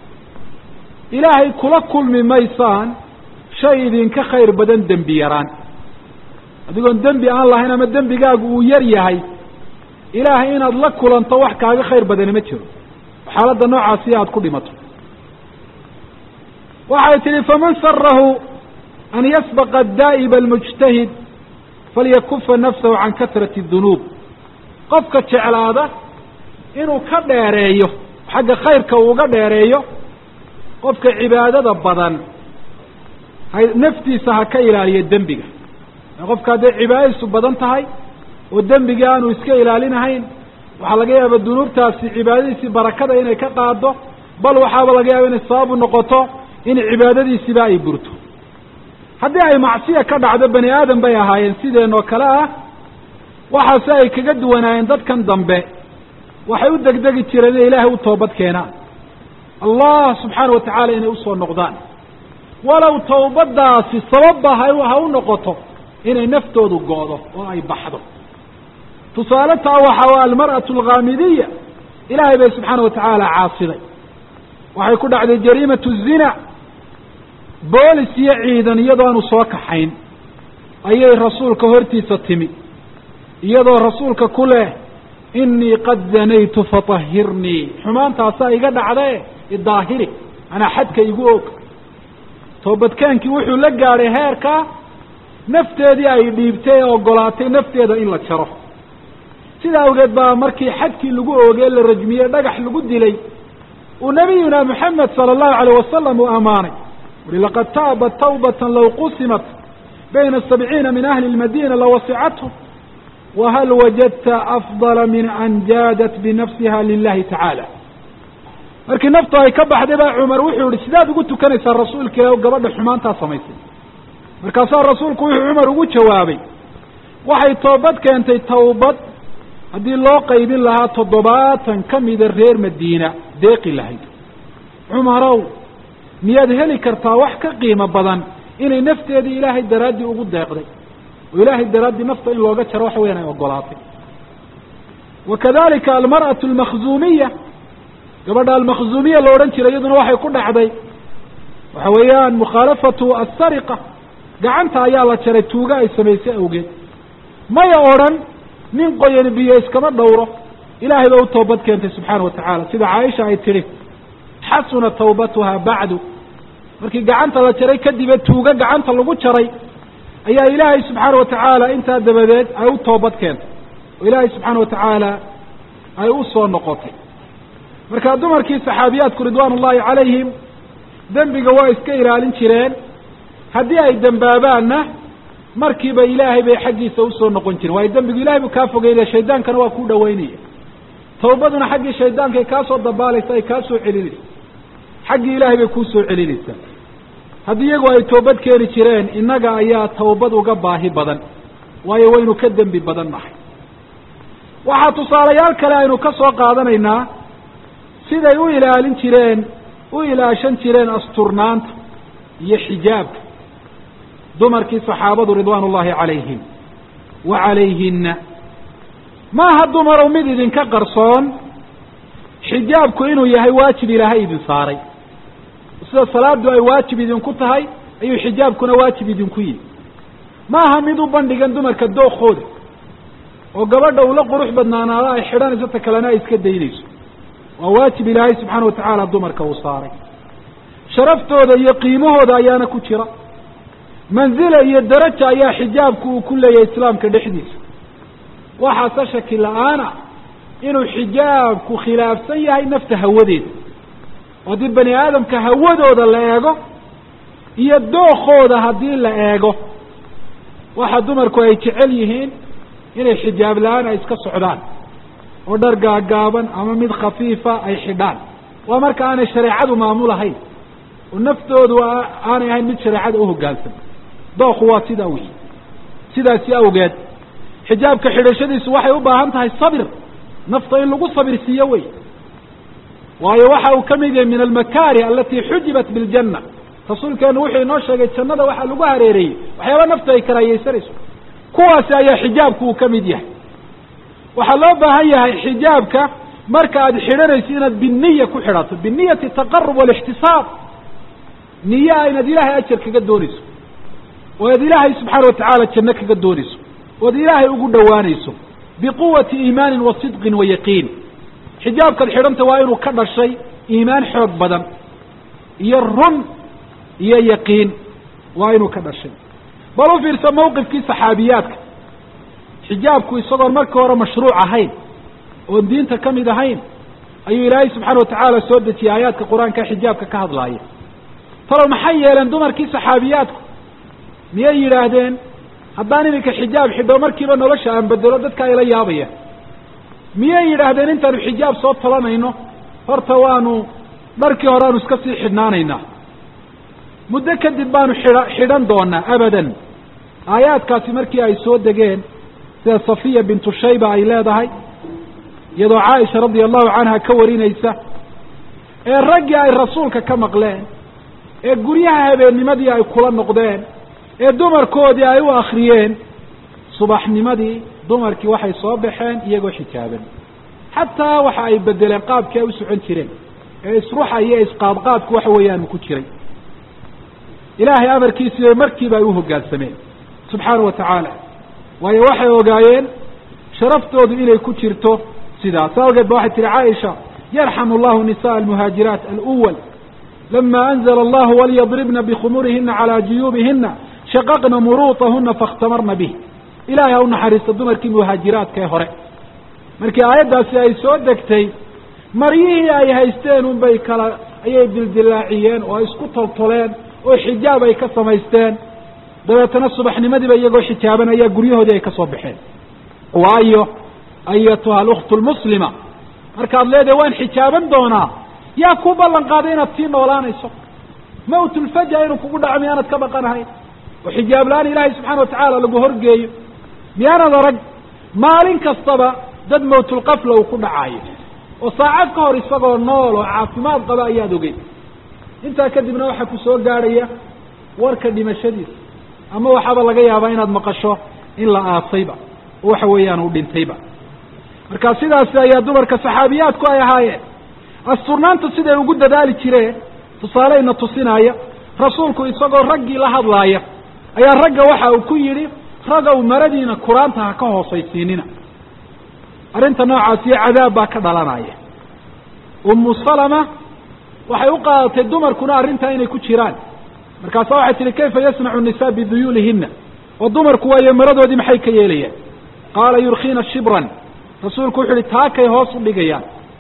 ilaahay kula kulmi maysaan shay idinka khayr badan dembi yaraan adigoon dembi aan lahayn ama dembigaagu uu yar yahay ilaahay inaad la kulanto wax kaaga khayr badani ma jiro xaaladda noocaasi aada ku dhimato waxay tidhi faman sarahu an yasbaqa daa'iba almujtahid falyakufa nafsahu can kasrati dunuub qofka jeclaada inuu ka dheereeyo xagga khayrka uu uga dheereeyo qofka cibaadada badan hay naftiisa ha ka ilaaliyo dembiga qofka hadday cibaadadiisu badan tahay oo dembigii aanu iska ilaalinahayn waxaa laga yaaba dunuubtaasi cibaadadiisii barakada inay ka qaado bal waxaaba laga yaaba inay sababu noqoto in cibaadadiisiba ay burto haddii ay macsiya ka dhacdo bani aadam bay ahaayeen sideenoo kale ah waxaase ay kaga duwanaayeen dadkan dambe waxay u degdegi jireen inay ilaahay u toobad keenaan allah subxaana wa tacaala inay usoo noqdaan walow tawbadaasi sababba ha ha u noqoto inay naftoodu go'do oo ay baxdo tusaale taa waxaa almar'atu alghaamidiya ilaahay bay subxaana wa tacaala caasiday waxay ku dhacday jariimatu zina boolis iyo ciidan iyadoo aanu soo kaxayn ayay rasuulka hortiisa timi iyadoo rasuulka ku leh inii qad zanaytu fatahhirnii xumaantaasaa iga dhacdae idaahiri anaa xadka igu og toobadkaankii wuxuu la gaadhay heerka nafteedii ay dhiibtay ee ogolaatay nafteeda in la jaro sidaa awgeed baa markii xadkii lagu oogee la rajmiyey dhagax lagu dilay uu nabiyuna moxamed sala allahu alayh wasalam uu ammaanay uri laqad taabat tawbatan law qusimat bayna sabciina min ahli lmadina lawasicathu wahal wajadta afdala min an jaadat binafsiha lilahi tacaala markii naftu ay ka baxday baa cumar wuxuu yihi sidaad ugu tukanaysaa rasuulka ilah gabadha xumaantaa samaysay markaasaa rasuulku wuxuu cumar ugu jawaabay waxay toobad keentay tawbad haddii loo qaybin lahaa toddobaatan ka mida reer madiina deeqi lahayd cumarow miyaad heli kartaa wax ka qiimo badan inay nafteedii ilaahay daraaddii ugu deeqday oo ilaahay daraaddii nafta in looga jaro waxa weyan ay ogolaatay wa kadalika almar'atu almakhzuumiya gabadha almakhzuumiya la odhan jiray iyaduna waxay ku dhacday waxa weeyaan mukhaalafatu asariqa gacanta ayaa la jaray tuuga ay samaysay awgeed maya odhan nin qoyani biyo iskama dhowro ilaahay ba u toobad keentay subxaana wa tacaala sida caaisha ay tidhi xasuna tawbatuha bacdu markii gacanta la jaray kadibe tuuga gacanta lagu jaray ayaa ilaahay subxaana wa tacaala intaa dabadeed ay u toobad keentay oo ilaahay subxaana wa tacaala ay u soo noqotay marka dumarkii saxaabiyaadku ridwaan ullahi calayhim dembiga waa iska ilaalin jireen haddii ay dembaabaanna markiiba ilaahay bay xaggiisa usoo noqon jireen waayo dembigu ilahay buu kaa fogeynaya shaydaankana waa kuu dhaweynaya tawbaduna xaggii shaydaanka ay kaa soo dabaalaysa ay kaa soo celinaysa xaggii ilaahay bay kuu soo celinaysaa haddii iyagu ay toobad keeni jireen innaga ayaa tawbad uga baahi badan waayo waynu ka dembi badan nahay waxaa tusaalayaal kale aynu ka soo qaadanaynaa siday u ilaalin jireen u ilaashan jireen asturnaanta iyo xijaabka dumarkii saxaabadu ridwaan ullahi calayhim wa calayhinna maaha dumarow mid idinka qarsoon xijaabku inuu yahay waajib ilaahay idin saaray sida salaadu ay waajib idinku tahay ayuu xijaabkuna waajib idinku yihi maaha mid u bandhigan dumarka dookooda oo gabadha ula qurux badnaanaada ay xidhanayso ta kalena ay iska daynayso waa waajib ilaahay subxaana watacaala dumarka uu saaray sharaftooda iyo qiimahooda ayaana ku jira manzila iyo daraja ayaa xijaabku uu ku leeyahay islaamka dhexdiisa waxaase shaki la-aana inuu xijaabku khilaafsan yahay nafta hawadeeda oo haddii bani aadamka hawadooda la eego iyo dookooda haddii la eego waxa dumarku ay jecel yihiin inay xijaab la-aan ay iska socdaan oo dhar gaagaaban ama mid khafiifa ay xidhaan waa marka aanay shareecadu maamulahayn oo naftoodu aanay ahayn mid shareecada uhogaansan dooku waa sidaa wey sidaasi awgeed xijaabka xidhashadiisu waxay u baahan tahay sabir nafta in lagu sabir siiyo wey waayo waxa uu ka mid yahay min almakaari alati xujibat biljanna rasuulkeenu wuxuu inoo sheegay jannada waxaa lagu hareereeyey waxyaaba naftu ay karaahiyeysanayso kuwaasi ayaa xijaabku uu ka mid yahay waxaa loo baahan yahay xijaabka marka aad xidhanayso inaad biniya ku xidhato biniyati taqarub walixtisaab niyaa inaad ilaahay ajar kaga doonayso oo aad ilaahay subxaana watacaala janno kaga doonayso oad ilaahay ugu dhowaanayso biquwati iimaanin wa sidqin wa yaqiin xijaabkaad xidhanta waa inuu ka dhashay iimaan xoog badan iyo run iyo yaqiin waa inuu ka dhashay bal u fiirsa mawqifkii saxaabiyaadka xijaabku isagoon markii hore mashruuc ahayn oon diinta ka mid ahayn ayuu ilaahay subxaana watacaala soo dejiyey aayaadka qur-aanka xijaabka ka hadlaaya talow maxay yeeleen dumarkii saxaabiyaadku miyay yidhaahdeen haddaan iminka xijaab xidho markiiba nolosha aan bedelo dadka ayla yaabaya miyay yidhaahdeen intaanu xijaab soo talanayno horta waanu dharkii hore aanu iska sii xidhnaanaynaa muddo kadib baanu xidha xidhan doonaa abadan aayaadkaasi markii ay soo degeen sida safiya bintu shayba ay leedahay iyadoo caaisha radia allahu canha ka warinaysa ee raggii ay rasuulka ka maqleen ee guryaha habeennimadii ay kula noqdeen ee dumarkoodii ay u akriyeen subaxnimadii dumarkii waxay soo baxeen iyagoo xijaaban xataa waxa ay bedeleen qaabkii ay u socon jireen ee isruxa iyo isqaadqaadku waxa weeyaan ku jiray ilaahay amarkiisii markiiba ay u hoggaansameen subxaana wa tacaala waayo waxay ogaayeen sharaftoodu inay ku jirto sidaas awgeed ba waxay tihi caaisha yarxamu allahu nisaءa almuhaajiraat alwal lama anzla allahu walyadribna bikhumurihina calaa juyuubihina shaqaqna muruutahuna faاkhtamarna bih ilahay ha u naxariista dumarkii muhaajiraadka ee hore markii aayaddaasi ay soo degtay maryihii ay haysteen unbay kala ayay dildilaaciyeen oo isku toltoleen oo xijaab ay ka samaysteen dabeetana subaxnimadiiba iyagoo xijaaban ayaa guryahoodii ay ka soo baxeen waayo ayatuha aluktu lmuslima markaad leedahay waan xijaaban doonaa yaa ku ballan qaaday inaad sii noolaanayso mawtulfaja inuu kugu dhaco miyaanad ka baqanahayn oo xijaab la-aan ilaahay subxaana watacaala lagu horgeeyo miyaanad arag maalin kastaba dad mawtulqafla uu ku dhacayo oo saacad ka hor isagoo nool oo caafimaad qaba ayaad ogeyd intaa kadibna waxaa ku soo gaadhaya warka dhimashadiisa ama waxaaba laga yaabaa inaad maqasho in la aasayba oo waxa weeyaan uu dhintayba marka sidaasi ayaa dumarka saxaabiyaadku ay ahaayeen asturnaanta siday ugu dadaali jireen tusaaleyna tusinaya rasuulku isagoo raggii la hadlaaya ayaa ragga waxa uu ku yidhi ragow maradiina kuraanta ha ka hoosaysiinina arrinta noocaasiyo cadaab baa ka dhalanaya ummu salama waxay u qaadatay dumarkuna arrintaa inay ku jiraan markaasa waxay tihi kayfa yasnacu nisaa biduyuulihina oo dumarku waayo maradoodii maxay ka yeelayaan qaala yurkiina shibran rasuulku wuxu uhi taakay hoos u dhigayaan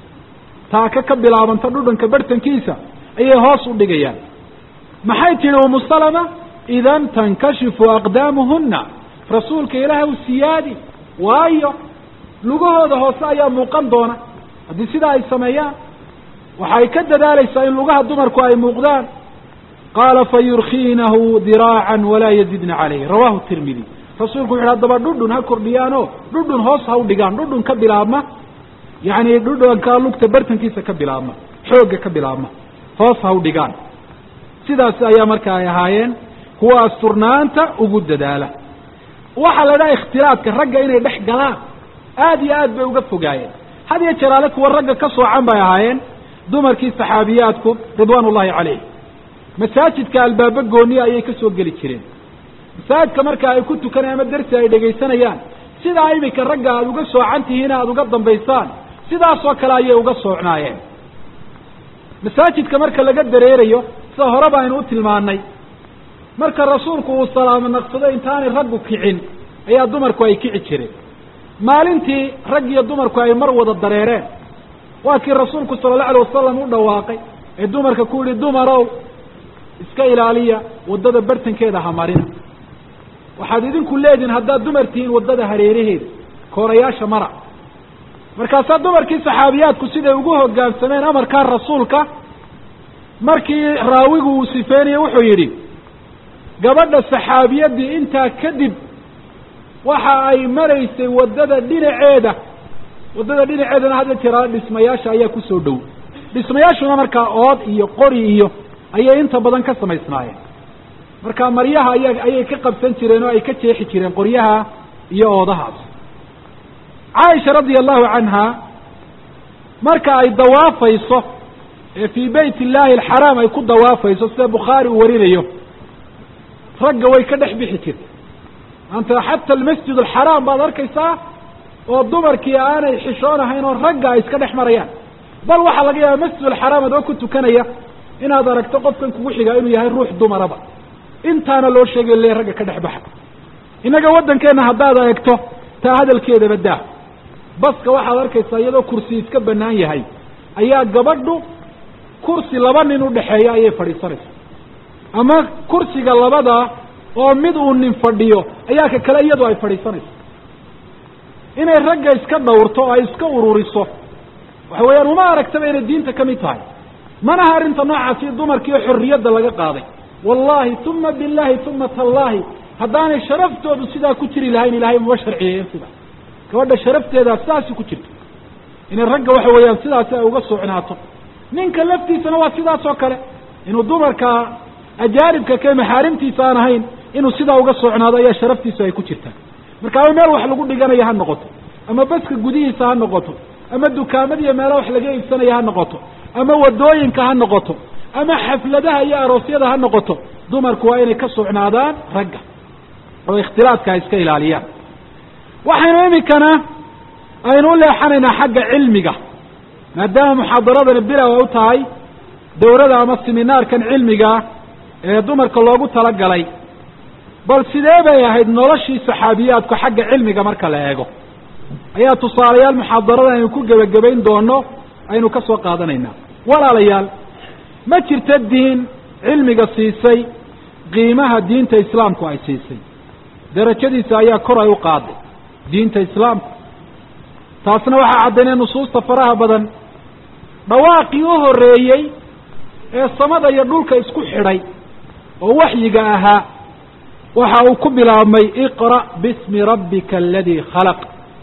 taaka ka bilaabanta dhudhanka barhtankiisa ayay hoos u dhigayaan maxay tihi umu salama idan tankashifu aqdaamuhuna rasuulka ilaahay u siyaadi waayo lugahooda hoose ayaa muuqan doona haddii sidaa ay sameeyaan waxay ka dadaalaysaa in lugaha dumarku ay muuqdaan qaala fayurkiinahu diraacan walaa yazidna calayh rawahu tirmidi rasuulku wuxu haddaba dhudhun ha kordhiyaanoo dhudhun hoos ha u dhigaan dhudhun ka bilaabma yacni dhudhanka lugta bartankiisa ka bilaabma xoogga ka bilaabma hoos ha u dhigaan sidaas ayaa marka ay ahaayeen kuwa asturnaanta ugu dadaala waxaa la idhaha ikhtilaadka ragga inay dhex galaan aada iyo aad bay uga fogaayeen had iyo jeraale kuwa ragga ka soocan bay ahaayeen dumarkii saxaabiyaadku ridwaan ullahi calayh masaajidka albaabo gooniya ayay ka soo geli jireen masaajidka marka ay ku tukanayaan ama darsi ay dhegaysanayaan sidaa iminka ragga aada uga soocan tihiin aada uga dambaysaan sidaasoo kale ayay uga soocnaayeen masaajidka marka laga dareerayo sida horeba aynu u tilmaanay marka rasuulku uu salaamo naqsado intaanay raggu kicin ayaa dumarku ay kici jireen maalintii rag iyo dumarku ay mar wada dareereen waa kii rasuulku sala allau alay wasalam u dhawaaqay ee dumarka ku yihi dumarow iska ilaaliya waddada bartankeeda ha marina waxaad idinku leedihin haddaad dumar tihiin waddada hareeraheeda koorayaasha mara markaasaa dumarkii saxaabiyaadku siday ugu hoggaansameen amarkaa rasuulka markii raawigu uu sifeynaya wuxuu yidhi gabadha saxaabiyadii intaa kadib waxa ay maraysay waddada dhinaceeda waddada dhinaceedana hadda jiraa dhismayaasha ayaa kusoo dhow dhismayaashuna markaa ood iyo qori iyo ayay inta badan ka samaysnaayeen marka maryaha aya ayay ka qabsan jireen oo ay ka jeexi jireen qoryaha iyo oodahaas caaisha radia allahu canha marka ay dawaafayso ee fii bayt illaahi alxaraam ay ku dawaafayso sida bukhaari uu warinayo ragga way ka dhex bixi jirtay maanta xata almasjid alxaraam baad arkaysaa oo dumarkii aanay xishoonahayn oo ragga ay iska dhex marayaan bal waxaa laga yaaba masjid alxaraam adoo ku tukanaya inaad aragto qofkan kugu xigaa inuu yahay ruux dumaraba intaana loo sheegayo le ragga ka dhex baxa innaga waddankeenna haddaad eegto taa hadalkeedaba daa baska waxaad arkaysaa iyadoo kursi iska bannaan yahay ayaa gabadhu kursi laba nin udhexeeya ayay fadhiisanaysa ama kursiga labadaa oo mid uu nin fadhiyo ayaa ka kale iyadu ay fadhiisanayso inay ragga iska dhawrto oo ay iska ururiso waxa weeyaan uma aragtaba inay diinta ka mid tahay manaha arrinta noocaasi dumarkiio xorriyadda laga qaaday wallahi uma billahi uma tallaahi haddaanay sharaftoodu sidaa ku jiri lahayn ilahay maba sharciyeeyen sidaa gabadha sharafteedaa sidaasi ku jirto inay ragga waxa weeyaan sidaasi ay uga socnaato ninka laftiisana waa sidaas oo kale inuu dumarka ajaanibka ke maxaarimtiisa aan ahayn inuu sidaa uga socnaado ayaa sharaftiisu ay ku jirtaa marka ama meel wax lagu dhiganayo ha noqoto ama baska gudihiisa ha noqoto ama dukaamadiiyo meelo wax laga iibsanaya ha noqoto ama wadooyinka ha noqoto ama xafladaha iyo aroosyada ha noqoto dumarku waa inay ka socnaadaan ragga oo ikhtilaadka ay iska ilaaliyaan waxaynu iminkana aynu u leexanaynaa xagga cilmiga maadaama muxaadaradani bilow ay u tahay dawrada ama siminaarkan cilmiga ee dumarka loogu talagalay bal sidee bay ahayd noloshii saxaabiyaadku xagga cilmiga marka la eego ayaa tusaalayaal muxaadarada aynu ku gebagabayn doono aynu ka soo qaadanaynaa walaalayaal ma jirta diin cilmiga siisay qiimaha diinta islaamku ay siisay darajadiisa ayaa kor ay u qaaday diinta islaamku taasna waxaa caddaynay nusuusta faraha badan dhawaaqii u horreeyey ee samada iyo dhulka isku xidhay oo waxyiga ahaa waxa uu ku bilaabmay iqra' bismi rabbika aladii khalaq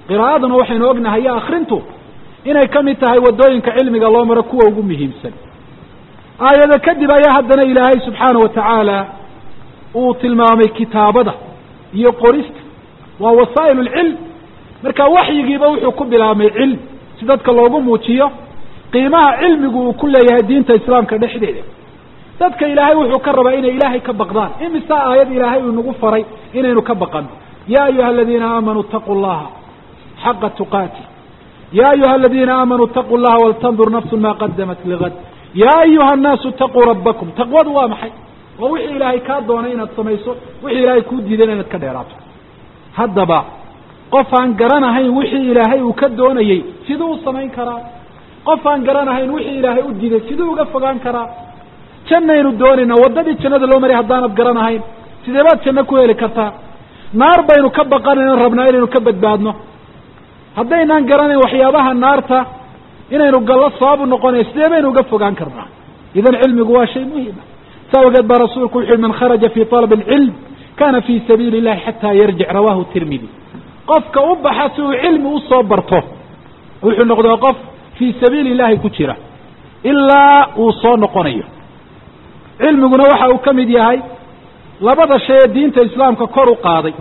qiraa'aduna waxaynu ognahay iyo akrintu inay ka mid tahay waddooyinka cilmiga loo maro kuwa ugu muhiimsan aayado kadib ayaa haddana ilaahay subxaana wa tacaala uu tilmaamay kitaabada iyo qorista waa wasaa'il lcilm marka waxyigiiba wuxuu ku bilaabmay cilm si dadka loogu muujiyo qiimaha cilmigu uu ku leeyahay diinta islaamka dhexdeeda dadka ilaahay wuxuu ka rabaa inay ilaahay ka baqdaan imisa aayad ilaahay uu nagu faray inaynu ka baqano ya ayuha aladiina aamanuu itaquu llaha xaqa tuqaati ya ayuha aladiina aamanuu itaquu llaha waltandur nafsu ma qadamat ligad ya ayuha annaasu itaquu rabbakum taqwadu waa maxay waa wixii ilaahay kaa doonay inaad samayso wixii ilaahay kuu diidan inaad ka dheeraato haddaba qof aan garanahayn wixii ilaahay uu ka doonayey siduu u samayn karaa qof aan garanahayn wixii ilaahay u diiday siduu uga fogaan karaa jannaynu doonaynaa waddadii jannada loo maray haddaanad garanahayn sidee baad janno ku heli kartaa naar baynu ka baqanayno rabnaa inaynu ka badbaadno haddaynaan garanayn waxyaabaha naarta inaynu gallo sababu noqonaya sidee baynu uga fogaan karnaa idan cilmigu waa shay muhima saa ogeed baa rasuulku wuxu yihi man kharaja fi طalab اlcilm kana fi sabiili اllahi xata yarjic rawahu tirmidi qofka u baxa si uu cilmi usoo barto wuxuu noqdaa qof fii sabiili illahi ku jira ilaa uu soo noqonayo cilmiguna waxa uu ka mid yahay labada shay ee diinta islaamka kor u qaaday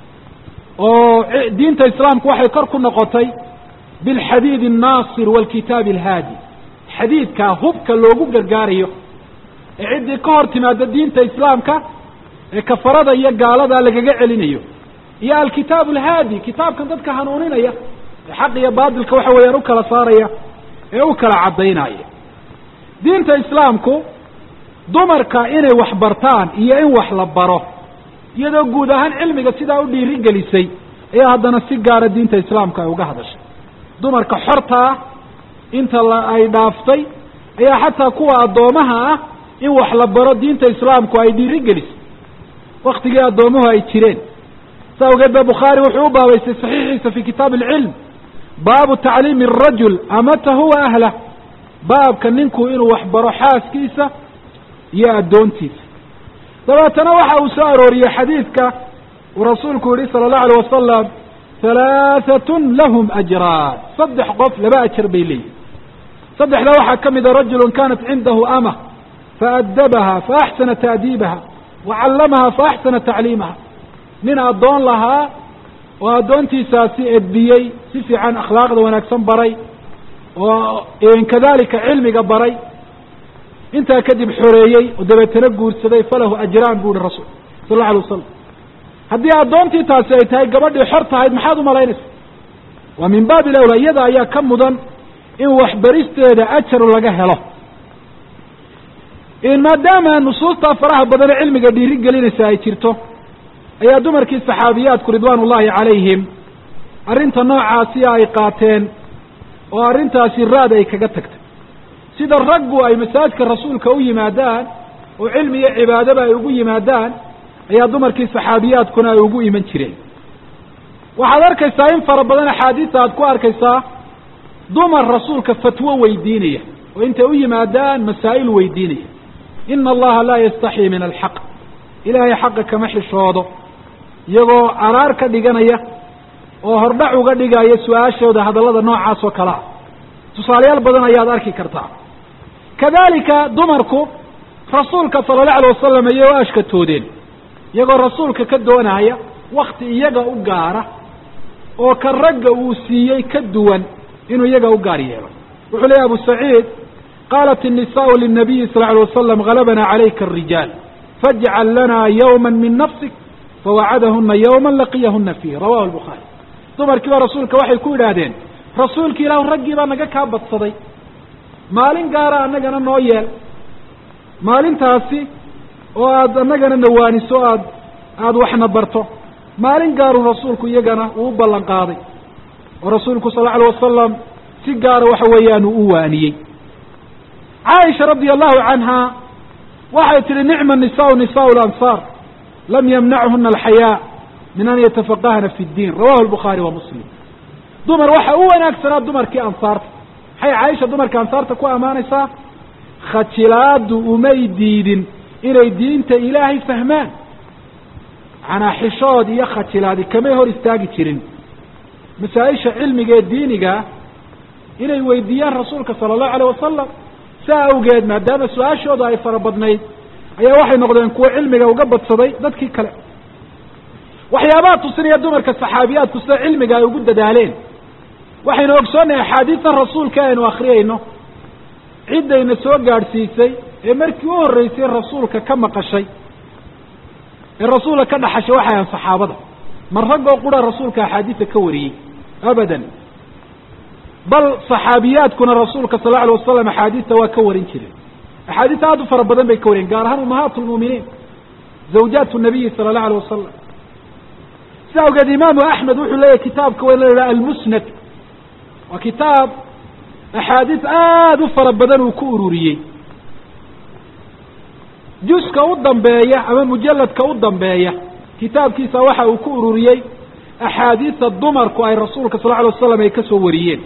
oo diinta islaamku waxay kor ku noqotay bilxadiid الnaasir wاlkitaabi اlhaadi xadiidkaa hubka loogu gargaarayo ee ciddii ka hor timaada diinta islaamka ee kafarada iyo gaalada lagaga celinayo iyo alkitaabu alhaadi kitaabkan dadka hanuuninaya ee xaq iyo baatilka waxa weeyaan u kala saaraya ee u kala caddaynaya diinta islaamku dumarka inay wax bartaan iyo in wax la baro iyadoo guud ahaan cilmiga sidaa u dhiiri gelisay ayaa haddana si gaara diinta islaamka ay uga hadashay dumarka xorta ah inta la ay dhaaftay ayaa xataa kuwa addoomaha ah in wax la baro diinta islaamku ay dhiiri gelisay waktigii addoomuhu ay jireen sa awgeed ba bukhaari wuxuu u baabaystay saxiixiisa fi kitaab alcilm baabu tacliimi arajul amatahu wa ahlah baabka ninku inuu wax baro xaaskiisa iyo addoontiisa dabeetana waxa uu soo arooriyey xadiidka uu rasuulku yihi sala allahu alayh wasalam halaahatun lahum ajraan saddex qof laba ajar bay leeyihin saddexda waxaa ka mida rajulun kanat cindahu ama faadabaha faaxsana taadiibaha wacallamaha faaxsana tacliimaha nin addoon lahaa oo addoontiisaasi edbiyey si fiican akhlaaqda wanaagsan baray oo kadalika cilmiga baray intaa kadib xoreeyey oo dabeetana guursaday falahu ajraan bu uhi rasul sal alla alay wasalam haddii addoontii taasi ay tahay gabadhii xor tahayd maxaad umalaynaysa waa min baabi lawla iyada ayaa ka mudan in waxbaristeeda ajar laga helo maadaama nusuustaa faraha badan ee cilmiga dhiiri gelinaysa ay jirto ayaa dumarkii saxaabiyaadku ridwaan ullahi calayhim arrinta noocaasi ay qaateen oo arrintaasi raad ay kaga tagtay sida raggu ay masaajidka rasuulka u yimaadaan oo cilmi iyo cibaadaba ay ugu yimaadaan ayaa dumarkii saxaabiyaadkuna ay ugu iman jireen waxaad arkaysaa in fara badan axaadiista aad ku arkaysaa dumar rasuulka fatwo weydiinaya oo intay u yimaadaan masaa'il weydiinaya ina allaha laa yastaxii min alxaq ilaahay xaqa kama xishoodo iyagoo araar ka dhiganaya oo hordhac uga dhigaya su-aashooda hadallada noocaas oo kale ah tusaalayaal badan ayaad arki kartaa kadalika dumarku rasuulka sala allahu alay wasalam ayay u ashkatoodeen iyagoo rasuulka ka doonaya wakti iyaga u gaara oo ka ragga uu siiyey ka duwan inuu iyaga u gaar yeelo wuxuu leeyahy abu saciid qaalat الnisaءu lلnabiyi sal ه alay wasalam galabna calayka الrijaal fajcal lana ywma min nafsik fawacadahuna ywma laqiyahuna fiih rawahu الbukhaari dumarkiiba rasuulka waxay ku yidhaahdeen rasuulki ilahu raggii baa naga kaa badsaday maalin gaara annagana noo yeel maalintaasi oo aad annagana nawaaniso aad aada waxna barto maalin gaaruu rasuulku iyagana uu u ballan qaaday oo rasuulku sal lla alay wasalam si gaara waxa weeyaan uu u waaniyey caaisha radia allahu canha waxay tihi nicma nisaau nisaau lansaar lam yamnachuna alxayaa min an yatafaqahna fi ddiin rawahu lbukhaari wa muslim dumar waxa u wanaagsanaa dumarkii ansaarta maxay caaisha dumarka ansaarta ku ammaanaysaa khajilaadu umay diidin inay diinta ilaahay fahmaan manaa xishood iyo khajilaadi kamay hor istaagi jirin masaa-isha cilmiga ee diinigaa inay weydiiyaan rasuulka sala allahu alayh wasalam saa awgeed maadaama su-aashooda ay fara badnayd ayaa waxay noqdeen kuwo cilmiga uga badsaday dadkii kale waxyaabaha tusinaya dumarka saxaabiyaadku sida cilmiga ay ugu dadaaleen waxaynu ogsoonnahay axaadiistan rasuulka aynu akriyayno ciddayna soo gaadhsiisay ee markii u horreysay rasuulka ka maqashay ee rasuulka ka dhaxashay waxay ahan saxaabada mar raggoo qura rasuulka axaadiisa ka wariyey abadan bal saxaabiyaadkuna rasuulka sal lla alay wasalam axaadiista waa ka warin jireen axaadiista aad u fara badan bay ka wariyeen gaar ahaan umahaat lmu'miniin zawjaat nabiyi sala allahu alay wasalam sida awgeed imaamu axmed wuxuu leeyahy kitaabka waa la yidhaha almusnad waa kitaab axaadiis aada u fara badan uu ku ururiyey juska u dambeeya ama mujalladka u dambeeya kitaabkiisa waxa uu ku ururiyey axaadiista dumarku ay rasuulka sal lla alay wasalam ay ka soo wariyeen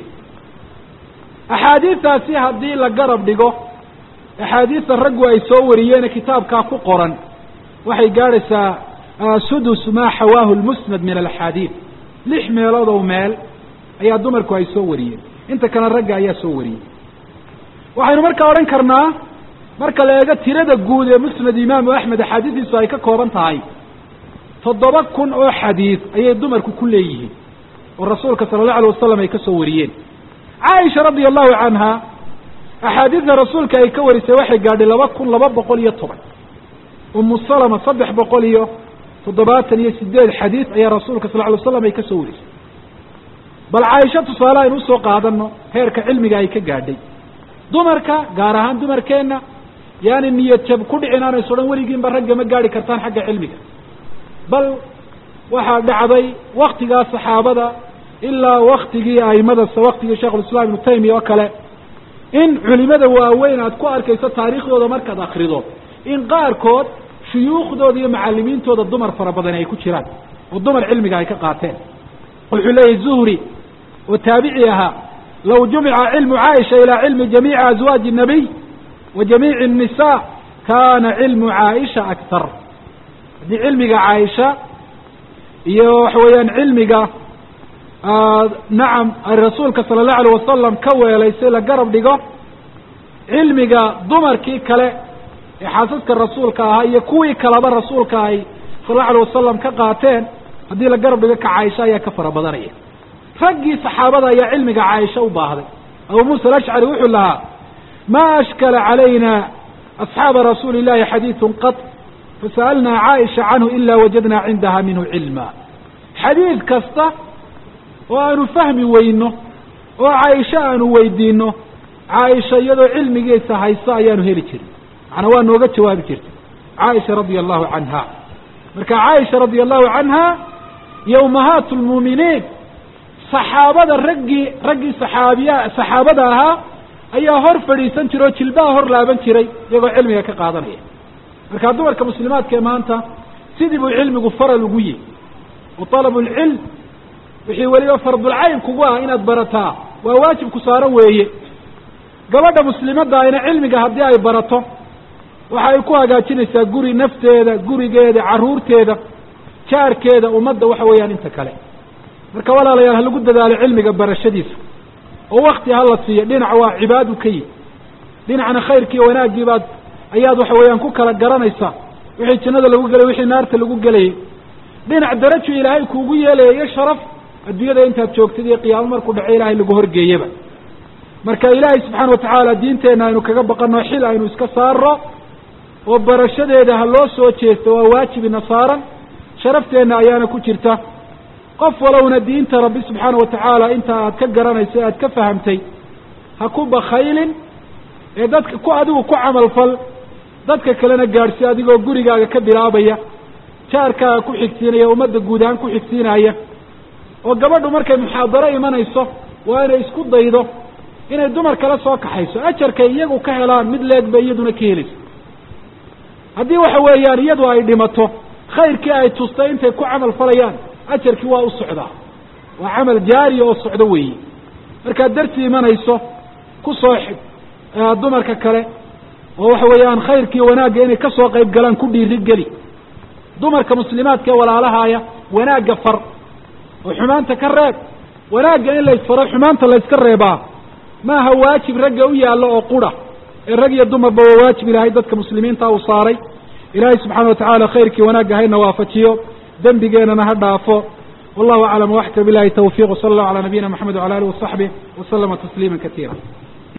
axaadiistaasi haddii la garab dhigo axaadiista raggu ay soo wariyeene kitaabkaa ku qoran waxay gaadhaysaa sudus maa xawaahu lmusnad min alaxaadiid lix meelood oo meel ayaa dumarku ay soo wariyeen inta kale ragga ayaa soo wariyey waxaynu markaa odhan karnaa marka la eego tirada guud ee musnad imaamu axmed axaadiistiisu ay ka kooban tahay toddoba kun oo xadiid ayay dumarku ku leeyihiin oo rasuulka sala allahu alay wasalam ay ka soo wariyeen caaisha radia allahu canha axaadiidta rasuulka ay ka warisay waxay gaadhay laba kun laba boqol iyo toban umu salama saddex boqol iyo toddobaatan iyo sideed xadiid ayaa rasuulka sal ly slam ay ka soo warisay bal caaisha tusaale aynu usoo qaadano heerka cilmiga ay ka gaadhay dumarka gaar ahaan dumarkeenna yaani niyad jab ku dhicin aanayso dhan weligiinba ragga ma gaadhi kartaan xagga cilmiga bal waxaa dhacday waktigaa saxaabada ilaa waktigii aimada waktigii sheikhulislaam ibnu taymiya oo kale in culimada waaweyn aad ku arkayso taariikhdooda markaad akrido in qaarkood shuyuukhdooda iyo macalimiintooda dumar fara badani ay ku jiraan oo dumar cilmiga ay ka qaateen wuxuu leeyahy zuhri oo taabici ahaa law jumica cilmu caaisha ilaa cilmi jamiici azwaaji الnabiy wa jamiici الnisa kana cilmu caaisha aktar haddii cilmiga caaisha iyo waxa weeyaan cilmiga nacam ay rasuulka sala allahu alayh wasalam ka weelaysay la garab dhigo cilmiga dumarkii kale ee xaasaska rasuulka ahaa iyo kuwii kaleba rasuulka ay sala allahu alayh wasalam ka qaateen haddii la garab dhigo ka caaisha ayaa ka fara badanaya raggii saxaabada ayaa cilmiga caaisha u baahday abu muusa alashcari wuxuu lahaa ma ashkala calayna asxaaba rasuuli illahi xadiidun qad fasa'alnaa caaisha canhu ila wajadnaa cindaha minhu cilma xadiid kasta oo aanu fahmi weyno oo caaisho aanu weydiino caaisha iyadoo cilmigiisa hayso ayaanu heli jirin macnaa waa nooga jawaabi jirtay caaisha radia allahu canha marka caaisha radia allahu canha iyo ummahaat lmuuminiin saxaabada raggii raggii saxaabiya saxaabada ahaa ayaa hor fadhiisan jiray oo jilbaha hor laaban jiray iyagoo cilmiga ka qaadanaya marka dumarka muslimaadka ee maanta sidii buu cilmigu faral ugu yihi wa talabu lcilm wixii weliba fardulcayn kugu ah inaad barataa waa waajib ku saaran weeye gabadha muslimadda ayna cilmiga haddii ay barato waxa ay ku hagaajinaysaa guri nafteeda gurigeeda carruurteeda jaarkeeda ummadda waxa weeyaan inta kale marka walaalayaal ha lagu dadaalo cilmiga barashadiisa oo wakti ha la siiyo dhinac waa cibaadu ka yihi dhinacna khayrkiiyo wanaaggii baad ayaad waxa weeyaan ku kala garanaysaa wixii jannada lagu gelay wixii naarta lagu gelayay dhinac darajo ilaahay kuugu yeelaya iyo sharaf adduunyada intaad joogtid iyo qiyaamo markuu dhaco ilaahay lagu horgeeyaba marka ilaahay subxaana watacaala diinteenna aynu kaga baqano xil aynu iska saaro oo barashadeeda ha loo soo jeesto waa waajibina saaran sharafteenna ayaana ku jirta qof walowna diinta rabbi subxaana watacaala inta aad ka garanayso aad ka fahamtay ha ku bakaylin ee dadka ku adigu ku camalfal dadka kalena gaadhsi adigoo gurigaaga ka bilaabaya jaarkaaga ku xigsiinaya ummadda guud ahaan ku xigsiinaya oo gabadhu markay muxaadaro imanayso waa inay isku daydo inay dumar kala soo kaxayso ajarkay iyagu ka helaan mid leeg bay iyaduna ka helayso haddii waxa weeyaan iyadu ay dhimato khayrkii ay tustay intay ku camal falayaan ajarkii waa u socdaa waa camal jaariya oo socdo weeye markaad darsi imanayso ku soo xig dumarka kale oo waxa weeyaan khayrkii wanaagga inay kasoo qayb galaan ku dhiiri geli dumarka muslimaadka ee walaalahaaya wanaagga far oo xumaanta ka reeb wanaagga in la isfaro xumaanta la yska reebaa maaha waajib ragga u yaallo oo qura ee rag iyo dumarba waa waajib ilaahay dadka muslimiinta uu saaray ilaahay subxaana watacaala khayrkii wanaagga hayna waafajiyo dembigeenana ha dhaafo wallahu aclam waxka bilahi tawfiq wsala allahu calaa nabiyina maxamed wala alih wasaxbih waslama tasliima katiira